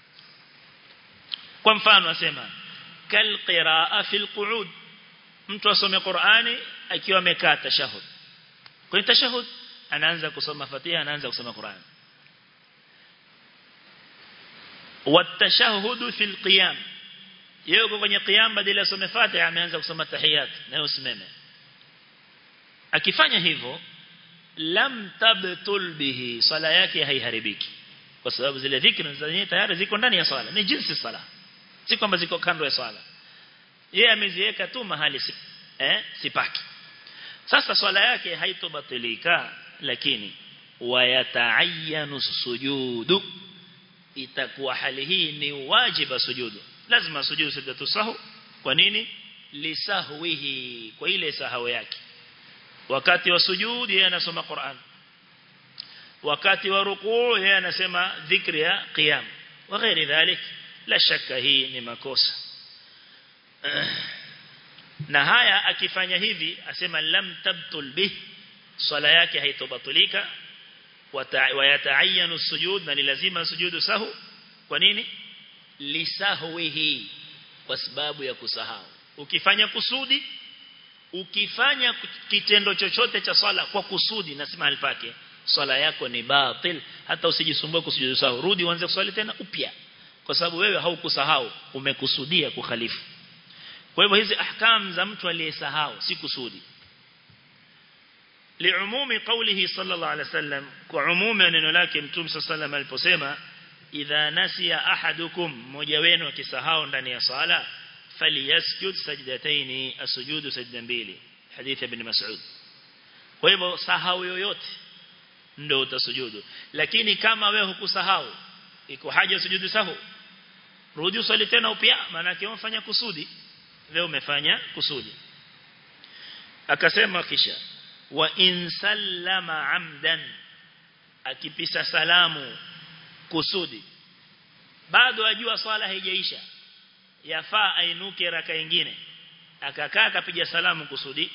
kwa mfano asema kal qiraa fil qu'ud mtu asome Qur'ani akiwa amekaa tashahud kwa tashahud anaanza kusoma Fatiha anaanza kusoma Qur'an watashahud fil qiyam yuko kwenye qiyam badala asome Fatiha ameanza kusoma tahiyat na usimame akifanya hivyo lam tabtul bihi sala yake haiharibiki kwa sababu zile dhikri zenyewe tayari ziko ndani ya swala ni jinsi sala si kwamba ziko kando ya swala yeye ameziweka tu mahali si, eh sipaki sasa swala yake haitobatilika lakini wayataayyanu sujudu itakuwa hali hii ni wajiba sujudu lazima sujudu sajdatu sahu kwa nini lisahwihi kwa ile sahau yake wakati wa sujud yeye anasoma Qur'an wakati wa rukuu yeye anasema dhikri ya qiyam wa ghairi dhalik la shaka hii ni makosa na haya akifanya hivi asema lam tabtul bih swala yake haitobatulika wayataayyanu sujud na ni lazima sujudu sahu kwa nini lisahwihi kwa sababu ya kusahau ukifanya kusudi ukifanya kitendo chochote cha swala kwa kusudi nasema alpake swala yako ni batil hata usijisumbue kusujudu sahu rudi uanze kuswali tena upya kwa sababu wewe haukusahau umekusudia kukhalifu kwa hivyo hizi ahkam za mtu aliyesahau si kusudi liumumi qawlihi sallallahu alaihi wasallam kwa umumi neno lake mtume sallallahu aliposema idha nasiya ahadukum mmoja wenu akisahau ndani ya sala falyasjud sajdatayn asujudu sajda mbili hadith ibn mas'ud kwa hivyo sahau yoyote ndio utasujudu lakini kama wewe hukusahau iko haja sujudu sahu rudi usali tena upya maana yake umefanya kusudi wewe umefanya kusudi akasema kisha wa in sallama amdan akipisa salamu kusudi bado ajua swala haijaisha yafaa ainuke raka nyingine akakaa akapiga salamu kusudi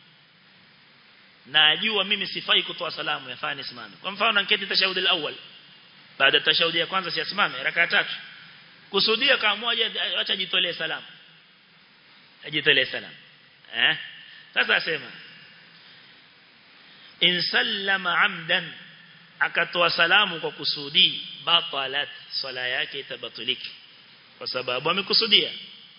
na ajua mimi sifai kutoa salamu yafaa nisimame kwa mfano anketi tashahudi al-awwal baada ya tashahudi ya kwanza siasimame raka tatu kusudia kama moja acha jitolee salamu ajitolee salamu eh sasa asema in sallama amdan akatoa salamu kwa kusudi batalat swala yake itabatuliki kwa sababu amekusudia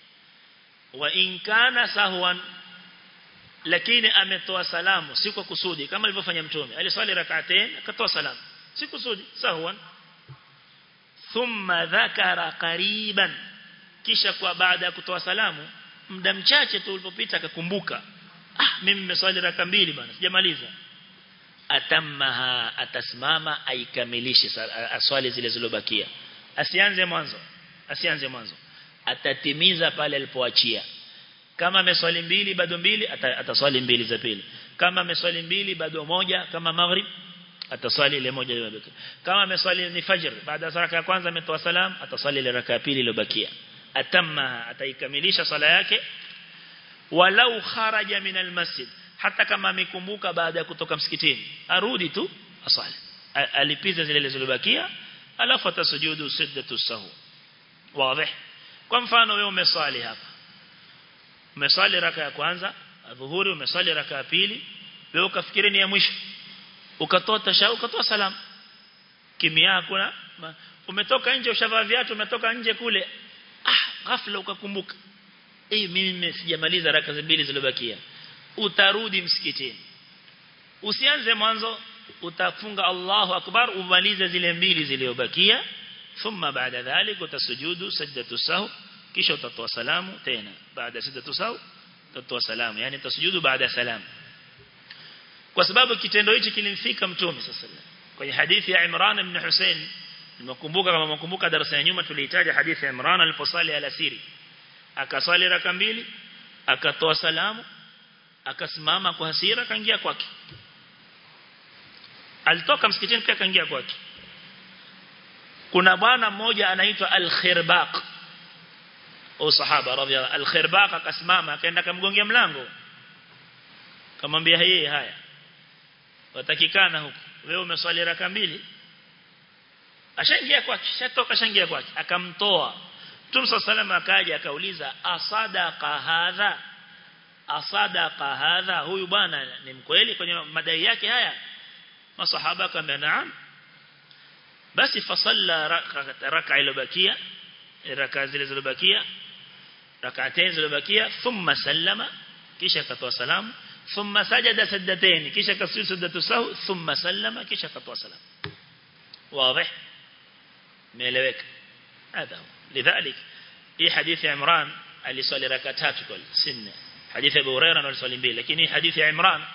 wa in kana sahwan lakini ametoa salamu si kwa kusudi kama alivyofanya mtume aliswali rak'atain akatoa salamu si kusudi sahwan thumma dhakara qariban kisha kwa baada ya kutoa salamu muda mchache tu ulipopita akakumbuka ah mimi nimeswali raka mbili bana sijamaliza atammaha atasimama aikamilishe aswali zile zilobakia asianze mwanzo asianze mwanzo atatimiza pale alipoachia kama ameswali mbili bado mbili ataswali mbili za pili kama ameswali mbili bado moja kama maghrib ataswali ile moja iliyobakia kama ameswali ni fajr baada ya raka ya kwanza ametoa salam ataswali ile raka ya pili iliyobakia atamma ataikamilisha swala yake walau kharaja min almasjid hata kama amekumbuka baada ya kutoka msikitini arudi tu asali alipiza zile zilizobakia alafu atasujudu siddatu sahu wazi kwa mfano wewe umeswali hapa umeswali raka ya kwanza adhuhuri umeswali raka ya pili wewe ukafikiri ni ya mwisho ukatoa tashahu ukatoa salamu kimya hakuna umetoka nje ushavaa viatu umetoka nje kule ah ghafla ukakumbuka eh mimi sijamaliza raka mbili zilizobakia utarudi msikitini usianze mwanzo utafunga Allahu akbar umalize zile mbili zilizobakia thumma baada dhalik utasujudu sajdatu sahu kisha utatoa salamu tena baada sajdatu sahu utatoa salamu yani utasujudu baada salamu kwa sababu kitendo hichi kilimfika mtume sasa kwenye hadithi ya Imran ibn Hussein nimekumbuka kama mkumbuka darasa ya nyuma tulihitaja hadithi ya Imran aliposali alasiri akaswali raka mbili akatoa salamu akasimama kwa hasira kaingia kwake alitoka msikitini pia kaingia kwake kuna bwana mmoja anaitwa al-Khirbaq au sahaba radhiallahu al-Khirbaq akasimama akaenda kumgongea mlango kamwambia yeye haya watakikana huku wewe umeswali raka mbili ashaingia kwake shatoka shangia kwake akamtoa Mtume sallallahu akaja akauliza asadaqa hadha asadaqa hadha huyu bwana ni mkweli kwenye madai yake haya masahaba akamwambia naam basi fasalla raka iliyobakia raka zile zilizobakia rak'atayn zilizobakia thumma sallama kisha akatoa salamu thumma sajada sajdatayn kisha kasujudu sajdatu sahu thumma sallama kisha akatoa salamu wazi meeleweka هذا لذلك في حديث عمران aliswali raka tatu kwa sinne hadithi ya Abu Hurairah aliswali mbili lakini hadithi ya Imran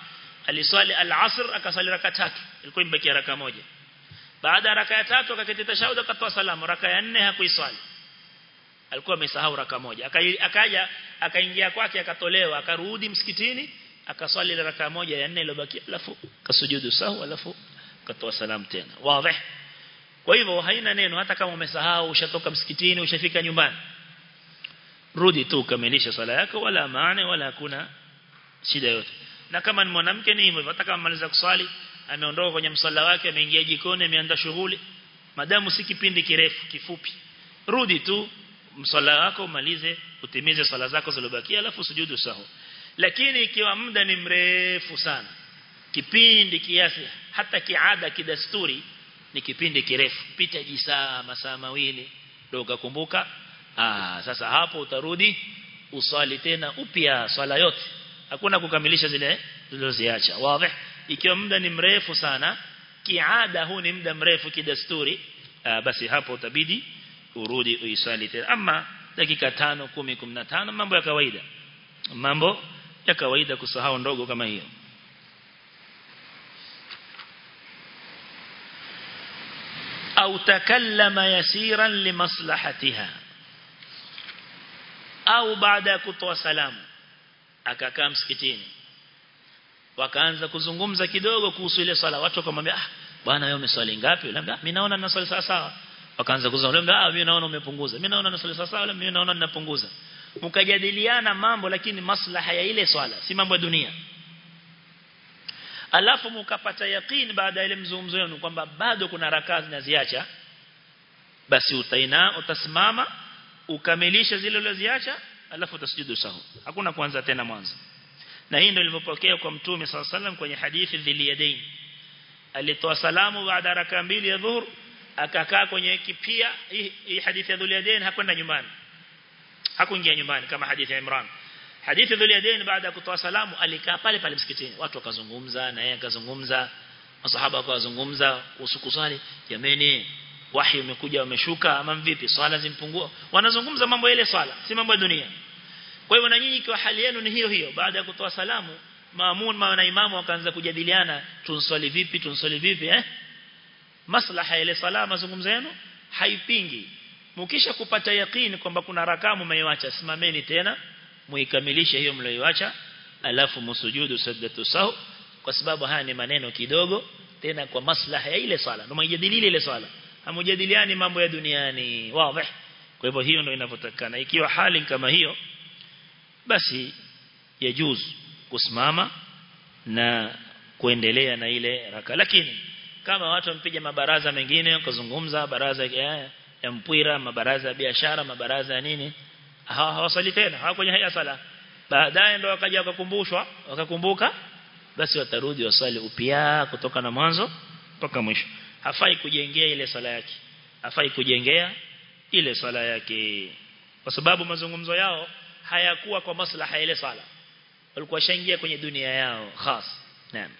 aliswali al-asr akasali raka tatu ilikuwa imebaki raka moja baada ya raka ya tatu akaketi tashahud akatoa salamu raka ya nne hakuiswali alikuwa amesahau raka moja akaja akaingia kwake akatolewa akarudi msikitini akaswali raka moja ya nne iliyobaki alafu kasujudu sahu alafu akatoa salamu tena wazi kwa hivyo haina neno hata kama umesahau ushatoka msikitini ushafika nyumbani rudi tu kamilisha swala yako wala maana wala hakuna shida yote na kama ni mwanamke ni hivyo hata kama maliza kuswali ameondoka kwenye msalla wake ameingia jikoni ameanza shughuli madamu si kipindi kirefu kifupi rudi tu msalla wako umalize utimize swala zako zilizobakia alafu sujudu sahu lakini ikiwa muda ni mrefu sana kipindi kiasi hata kiada kidasturi ni kipindi kirefu pita jisaa masaa mawili ndio ukakumbuka ah sasa hapo utarudi uswali tena upya swala yote hakuna kukamilisha zile zilizoziacha wazi ikiwa muda ni mrefu sana kiada huu ni muda mrefu kidasturi basi hapo utabidi urudi uiswali tena ama dakika 5 10 15 mambo ya kawaida mambo ya kawaida kusahau ndogo kama hiyo au takallama yasiran limaslahatiha au baada ya kutoa salamu akakaa msikitini wakaanza kuzungumza kidogo kuhusu ile swala watu wakamwambia ah bwana wewe umeswali ngapi labda mimi naona ninaswali sawa sawa wakaanza kuzungumza ah mimi naona umepunguza mimi naona ninaswali sawa sawa mimi naona ninapunguza mkajadiliana mambo lakini maslaha ya ile swala si mambo ya dunia alafu mkapata yaqeen baada ya ile mzungumzo wenu kwamba bado kuna rakaa zinaziacha basi utaina utasimama ukamilisha zile ulizoziacha alafu utasujudu sahu hakuna kuanza tena mwanzo na hii ndio ilipopokea kwa mtume SAW kwenye hadithi dhiliyadain alitoa salamu baada raka mbili ya dhuhur akakaa kwenye kipia hii, hii hadithi ya dhiliyadain hakwenda nyumbani hakuingia nyumbani kama hadithi ya Imran hadithi dhiliyadain baada ya kutoa salamu alikaa pale pale msikitini watu wakazungumza na yeye akazungumza masahaba wakazungumza kuhusu kusali jameni wahi umekuja umeshuka ama vipi swala zimpungua wanazungumza mambo ile swala si mambo ya dunia kwa hivyo na nyinyi kwa hali yenu ni hiyo hiyo baada ya kutoa salamu maamun na imamu wakaanza kujadiliana tunswali vipi tunswali vipi eh maslaha ile sala mazungumzo yenu haipingi mkisha kupata yakini kwamba kuna rakamu mmeacha simameni tena muikamilishe hiyo mlioiacha alafu msujudu sajdatu sahu kwa sababu haya ni maneno kidogo tena kwa maslaha ya ile sala ndio mjadili ile sala hamujadiliani mambo ya duniani wazi kwa hivyo hiyo ndio inavyotakana ikiwa hali kama hiyo basi yajuz kusimama na kuendelea na ile raka lakini kama watu wampiga mabaraza mengine kuzungumza baraza ya, ya mpira mabaraza ya biashara mabaraza ya nini hawasali tena hawa kwenye haya sala baadaye ndo wakaja wakakumbushwa wakakumbuka basi watarudi wasali upya kutoka na mwanzo mpaka mwisho hafai kujengea ile sala yake hafai kujengea ile sala yake kwa sababu mazungumzo yao hayakuwa kwa maslaha ile sala walikuwa shaingia kwenye dunia yao khas naam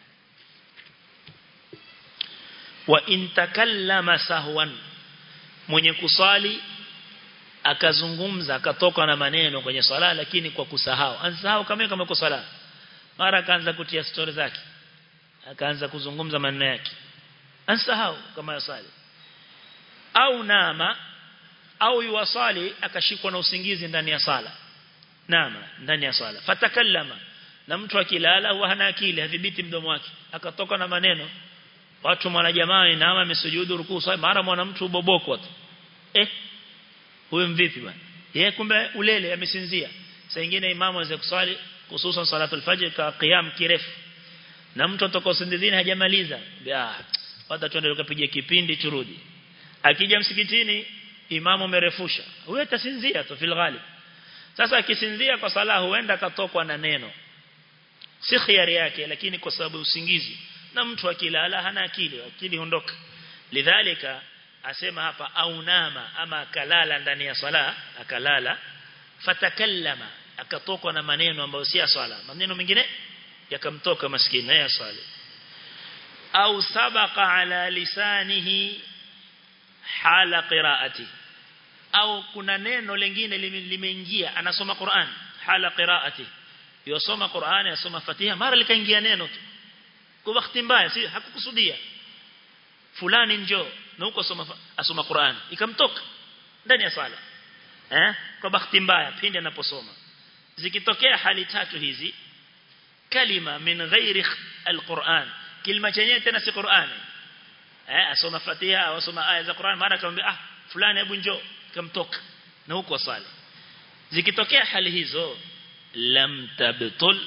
wa in takallama sahwan mwenye kusali akazungumza akatoka na maneno kwenye sala lakini kwa kusahau ansahau kama kama kusala mara akaanza kutia story zake akaanza kuzungumza maneno yake ansahau kama yasali au nama au yuwasali akashikwa na usingizi ndani ya sala nama ndani ya sala fatakallama na mtu akilala huwa hana akili hadhibiti mdomo wake akatoka na maneno watu mwana jamaa nama amesujudu rukuu sasa mara mwana mtu uboboko tu eh huyo mvipi bwana yeye kumbe ulele amesinzia saa nyingine imamu aweze kuswali hususan salatu al-fajr ka qiyam kirefu na mtu atoka usindizini hajamaliza ah hata tuende tukapiga kipindi turudi akija msikitini imamu amerefusha huyo atasinzia tu fil ghalib sasa akisinzia kwa sala huenda katokwa na neno si khiari yake lakini kwa sababu usingizi na mtu akilala hana akili akili hondoka lidhalika asema hapa au nama ama akalala ndani ya sala akalala fatakallama akatokwa na maneno ambayo si ya swala maneno mengine yakamtoka maskini ya swali au sabaqa ala lisanihi hala qiraati au kuna neno lingine limeingia anasoma Qur'an hala qiraati yosoma Qur'an yasoma Fatiha mara likaingia neno tu kwa bahati mbaya si hakukusudia fulani njoo na huko asoma asoma Qur'an ikamtoka ndani ya sala eh kwa bahati mbaya pindi anaposoma zikitokea hali tatu hizi kalima min ghairi alquran kilima chenyewe tena si Qur'ani eh asoma Fatiha au asoma aya za Qur'an mara akamwambia ah fulani hebu njoo kamtoka na huko swali zikitokea hali hizo lam tabtul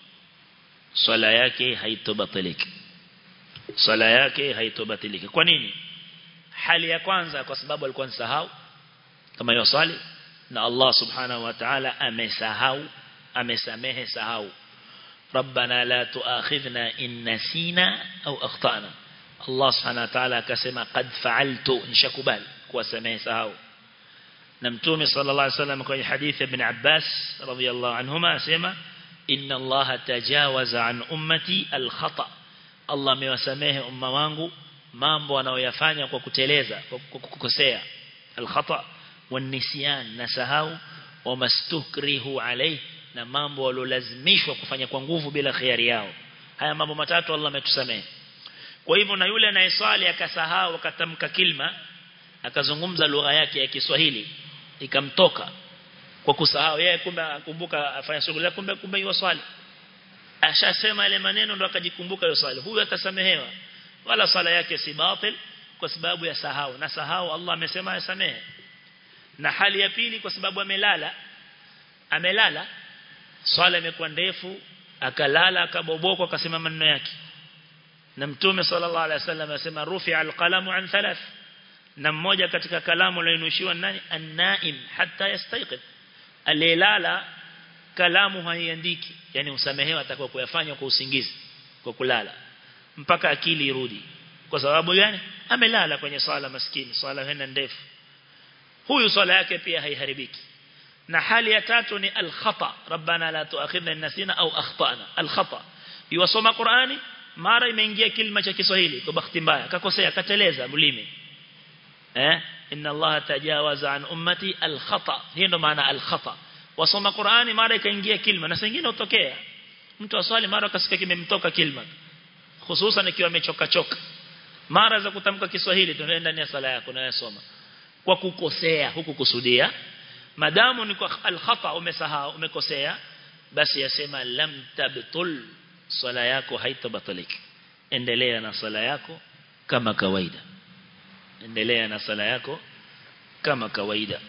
swala yake haitobatiliki swala yake haitobatiliki kwa nini hali ya kwanza kwa sababu alikuwa nsahau kama hiyo swali na Allah subhanahu wa ta'ala amesahau amesamehe sahau ربنا لا تؤاخذنا إن نسينا أو أخطأنا الله سبحانه وتعالى كسما قد فعلت إن شكبال وسمه سهو نمتومي صلى الله عليه وسلم في حديث ابن عباس رضي الله عنهما سيما إن الله تجاوز عن أمتي الخطأ الله ميوسمه أمة وانغو mambo wanaoyafanya kwa kuteleza kwa kukosea alkhata wanisyan nasahau wamastukrihu alayhi na mambo waliolazimishwa kufanya kwa nguvu bila khiari yao haya mambo matatu Allah ametusamehe kwa hivyo na yule anayeswali akasahau akatamka kilma akazungumza lugha yake ya Kiswahili ikamtoka kwa kusahau yeye kumbe akumbuka afanya shughuli yake kumbe kumbe hiyo swali ashasema ile maneno ndo akajikumbuka hiyo swali huyu atasamehewa wala swala yake si batil kwa sababu ya sahau na sahau Allah amesema asamehe na hali ya pili kwa sababu amelala amelala swala imekuwa ndefu akalala akaboboka akasema maneno yake na mtume sallallahu alaihi wasallam asema rufi'a alqalamu an thalath na mmoja katika kalamu lilonushiwa nani an-naim hatta yastayqid alilala kalamu haiandiki yani usamehewa atakuwa kuyafanya kwa usingizi kwa kulala mpaka akili irudi kwa sababu gani amelala kwenye swala maskini swala hena ndefu huyu swala yake pia haiharibiki na hali ya tatu ni al-khata rabbana la tu'akhidna in nasina au akhtana al-khata yuwasoma Qur'ani mara imeingia kilima cha Kiswahili kwa bahati mbaya akakosea akateleza mlimi eh inna Allah tajawaza an ummati al-khata hiyo ndo maana al-khata wasoma Qur'ani mara ikaingia kilima na sengine utokea mtu aswali mara akasikia kimemtoka kilima hususan ikiwa amechoka choka mara za kutamka Kiswahili tunaenda ndani ya sala yako unayosoma kwa kukosea huku kusudia madamu ni kwa al-khata umesahau umekosea basi yasema lam tabtul swala yako haitabatiliki endelea na swala yako kama kawaida endelea na swala yako kama kawaida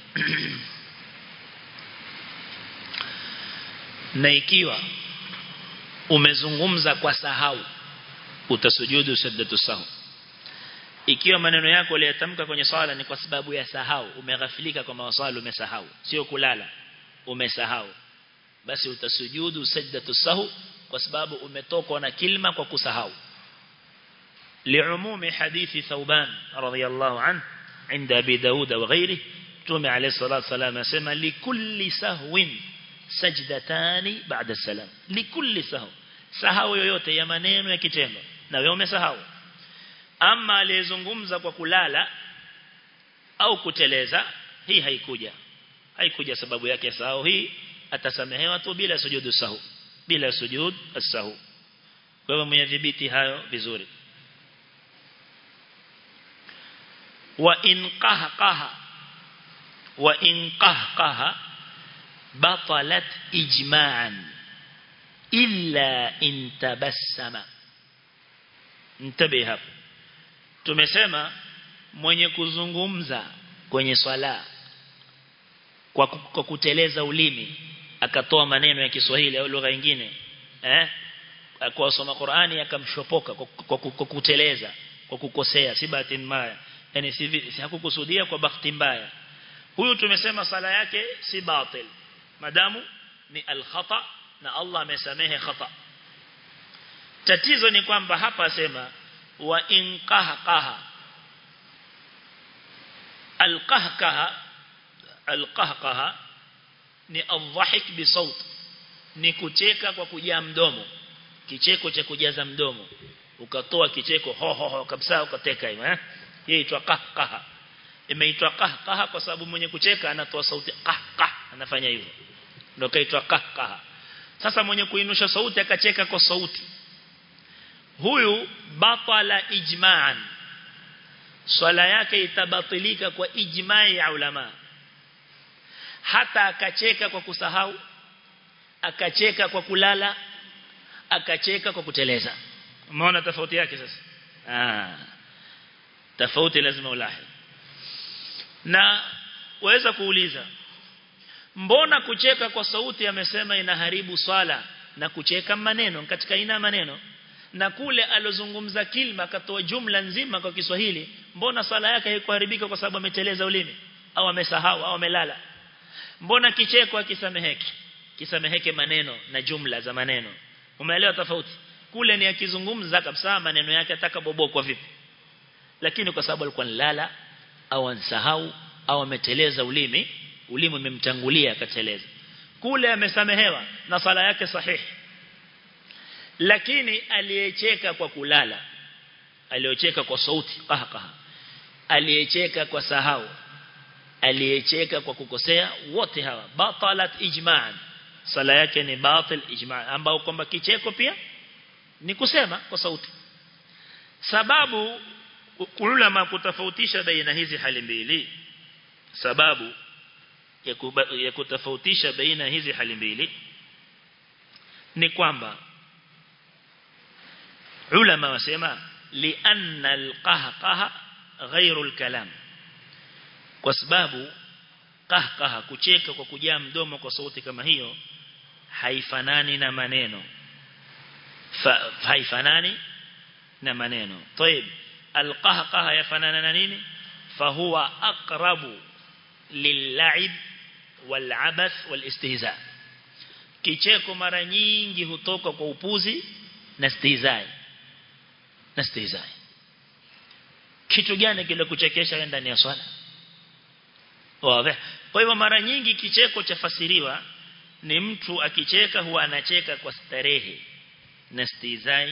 na ikiwa umezungumza kwa sahau utasujudu sajdatu sahu ikiwa maneno yako uliyatamka kwenye swala ni kwa sababu ya sahau umeghafilika kwa mawasali umesahau sio kulala umesahau basi utasujudu sajdatu sahu kwa sababu umetokwa na kilma kwa kusahau liumumi hadithi thauban radhiyallahu anhu عند أبي داود وغيره تومي عليه الصلاة والسلام يسمى لكل سهو سجدتان بعد السلام لكل سهو sahau yoyote ya maneno ya kitendo na wewe umesahau ama aliyezungumza kwa kulala au kuteleza hii haikuja haikuja sababu yake sahau hii atasamehewa tu bila sujudu sahu bila sujud as-sahu kwa hivyo mnyadhibiti hayo vizuri wa in qahqaha wa in qahqaha batalat ijma'an illa in tabassama mtabe hapo tumesema mwenye kuzungumza kwenye swala kwa, kwa kuteleza ulimi akatoa maneno ya Kiswahili au lugha nyingine eh kwa soma Qur'ani akamshopoka kwa, kwa, kwa kuteleza kwa kukosea si bahati mbaya yani si, si hakukusudia kwa bahati mbaya huyu tumesema sala yake si batil madamu ni al-khata na Allah amesamehe khata tatizo ni kwamba hapa asema wa in qahqaha al-qahqaha al-qahqaha ni adhahik bi saut ni kucheka kwa kujaa mdomo kicheko cha kujaza mdomo ukatoa kicheko ho ho ho kabisa ukateka hiyo eh hii inaitwa qahqaha imeitwa qahqaha kwa sababu mwenye kucheka anatoa sauti qahqah anafanya hivyo ndio kaitwa qahqaha sasa mwenye kuinusha sauti akacheka kwa sauti huyu batala ijma'an swala yake itabatilika kwa ijma'i ya ulama hata akacheka kwa kusahau akacheka kwa kulala akacheka kwa kuteleza umeona tofauti yake sasa ah tofauti lazima ulahi na waweza kuuliza mbona kucheka kwa sauti amesema inaharibu swala na kucheka maneno katika ina maneno na kule alozungumza kilma akatoa jumla nzima kwa Kiswahili mbona swala yake haikuharibika kwa sababu ameteleza ulimi au amesahau au amelala mbona kicheko akisameheki kisameheke maneno na jumla za maneno umeelewa tofauti kule ni akizungumza kabisa maneno yake ataka bobokwa vipi lakini kwa sababu alikuwa nilala au ansahau au ameteleza ulimi ulimi umemtangulia akateleza kule amesamehewa na sala yake sahihi lakini aliyecheka kwa kulala aliyecheka kwa sauti qahqaha aliyecheka kwa sahau aliyecheka kwa kukosea wote hawa batalat ijma'an sala yake ni batil ijma' ambao kwamba kicheko pia ni kusema kwa sauti sababu ulama kutofautisha baina hizi hali mbili sababu ya, kuba, ya kutofautisha baina hizi hali mbili ni kwamba ulama wasema lianna alqahqaha ghairu alkalam kwa sababu qahqaha kucheka kwa kujaa mdomo kwa sauti kama hiyo haifanani na maneno Fa, haifanani na maneno طيب القهقه yafanana na nini fahuwa aqrabu lil'ib wal'abath walistihza kicheko mara nyingi hutoka kwa upuzi na stihzai na stihzai kitu gani kile kuchekesha wewe ndani ya swala wazi kwa hivyo mara nyingi kicheko chafasiriwa ni mtu akicheka huwa anacheka kwa starehe na stihzai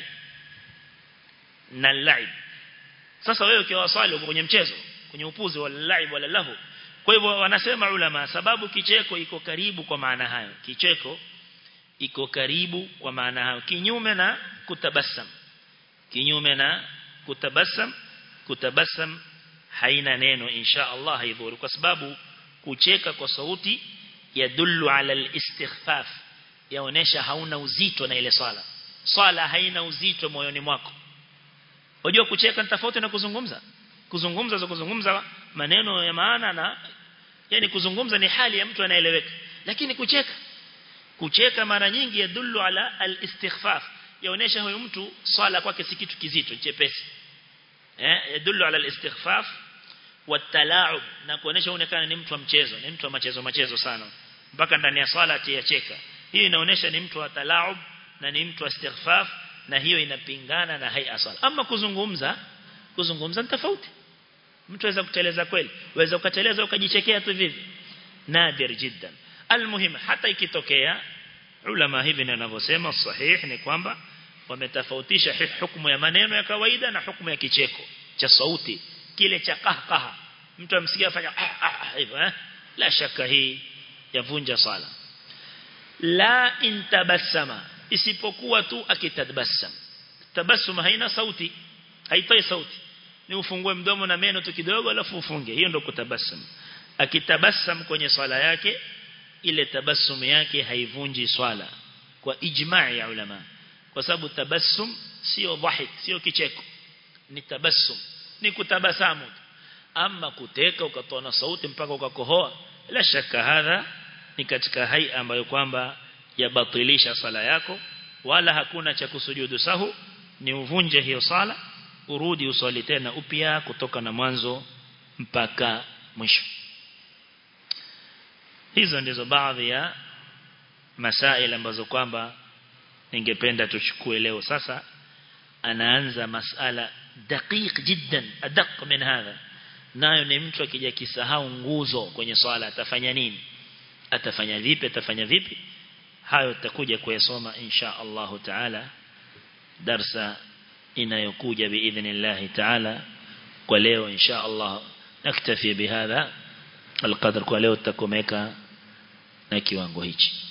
na laib sasa wewe ukiwa swali uko kwenye mchezo kwenye upuzi wa laib wala lahu kwa hivyo wanasema ulama sababu kicheko iko karibu kwa maana hayo kicheko iko karibu kwa maana hayo kinyume na kutabasam kinyume na kutabasam kutabasam haina neno insha Allah haidhuru kwa sababu kucheka kwa sauti yadullu ala al-istighfaf yaonesha hauna uzito na ile swala swala haina uzito moyoni mwako unajua kucheka ni tofauti na kuzungumza kuzungumza za kuzungumza maneno ya maana na yani kuzungumza ni hali ya mtu anaeleweka lakini kucheka kucheka mara nyingi yadullu ala al-istighfaf yaonesha huyo mtu swala kwake si kitu kizito chepesi eh yadullu ala al-istighfaf watalaub na kuonesha uonekana ni mtu wa mchezo ni mtu wa machezo machezo sana mpaka ndani ya swala atiyacheka hii inaonesha ni mtu wa talaub na ni mtu wa istighfaf na hiyo inapingana na hai swala ama kuzungumza kuzungumza ni tofauti mtu aweza kuteleza kweli waweza ukateleza ukajichekea tu vivi nadir jiddan almuhim hata ikitokea ulama hivi ninavyosema sahih ni kwamba wametofautisha hukumu ya maneno ya kawaida na hukumu ya kicheko cha sauti kile cha qahqaha mtu amsikia afanya hivyo eh la shaka hii yavunja sala la intabassama isipokuwa tu akitabassam tabassum haina sauti haitoi sauti ni ufungue mdomo na meno tu kidogo alafu ufunge hiyo ndio kutabassam akitabassam kwenye swala yake ile tabassum yake haivunji swala kwa ijma'i ya ulama kwa sababu tabassum sio dhahik sio kicheko ni tabassum ni kutabasamu ama kuteka ukatoa na sauti mpaka ukakohoa la shaka hadha ni katika hai ambayo kwamba yabatilisha sala yako wala hakuna cha kusujudu sahu ni uvunje hiyo sala urudi uswali tena upya kutoka na mwanzo mpaka mwisho hizo ndizo baadhi ya masail ambazo kwamba ningependa tuchukue leo sasa anaanza masala daqiq jiddan adaq min hadha nayo ni mtu akija kisahau nguzo kwenye swala atafanya nini atafanya vipi atafanya vipi hayo tutakuja kuyasoma insha Allah taala darsa inayokuja biidhnillah taala kwa leo insha Allah naktafi bihadha alqadr kwa leo tutakomeka na kiwango hichi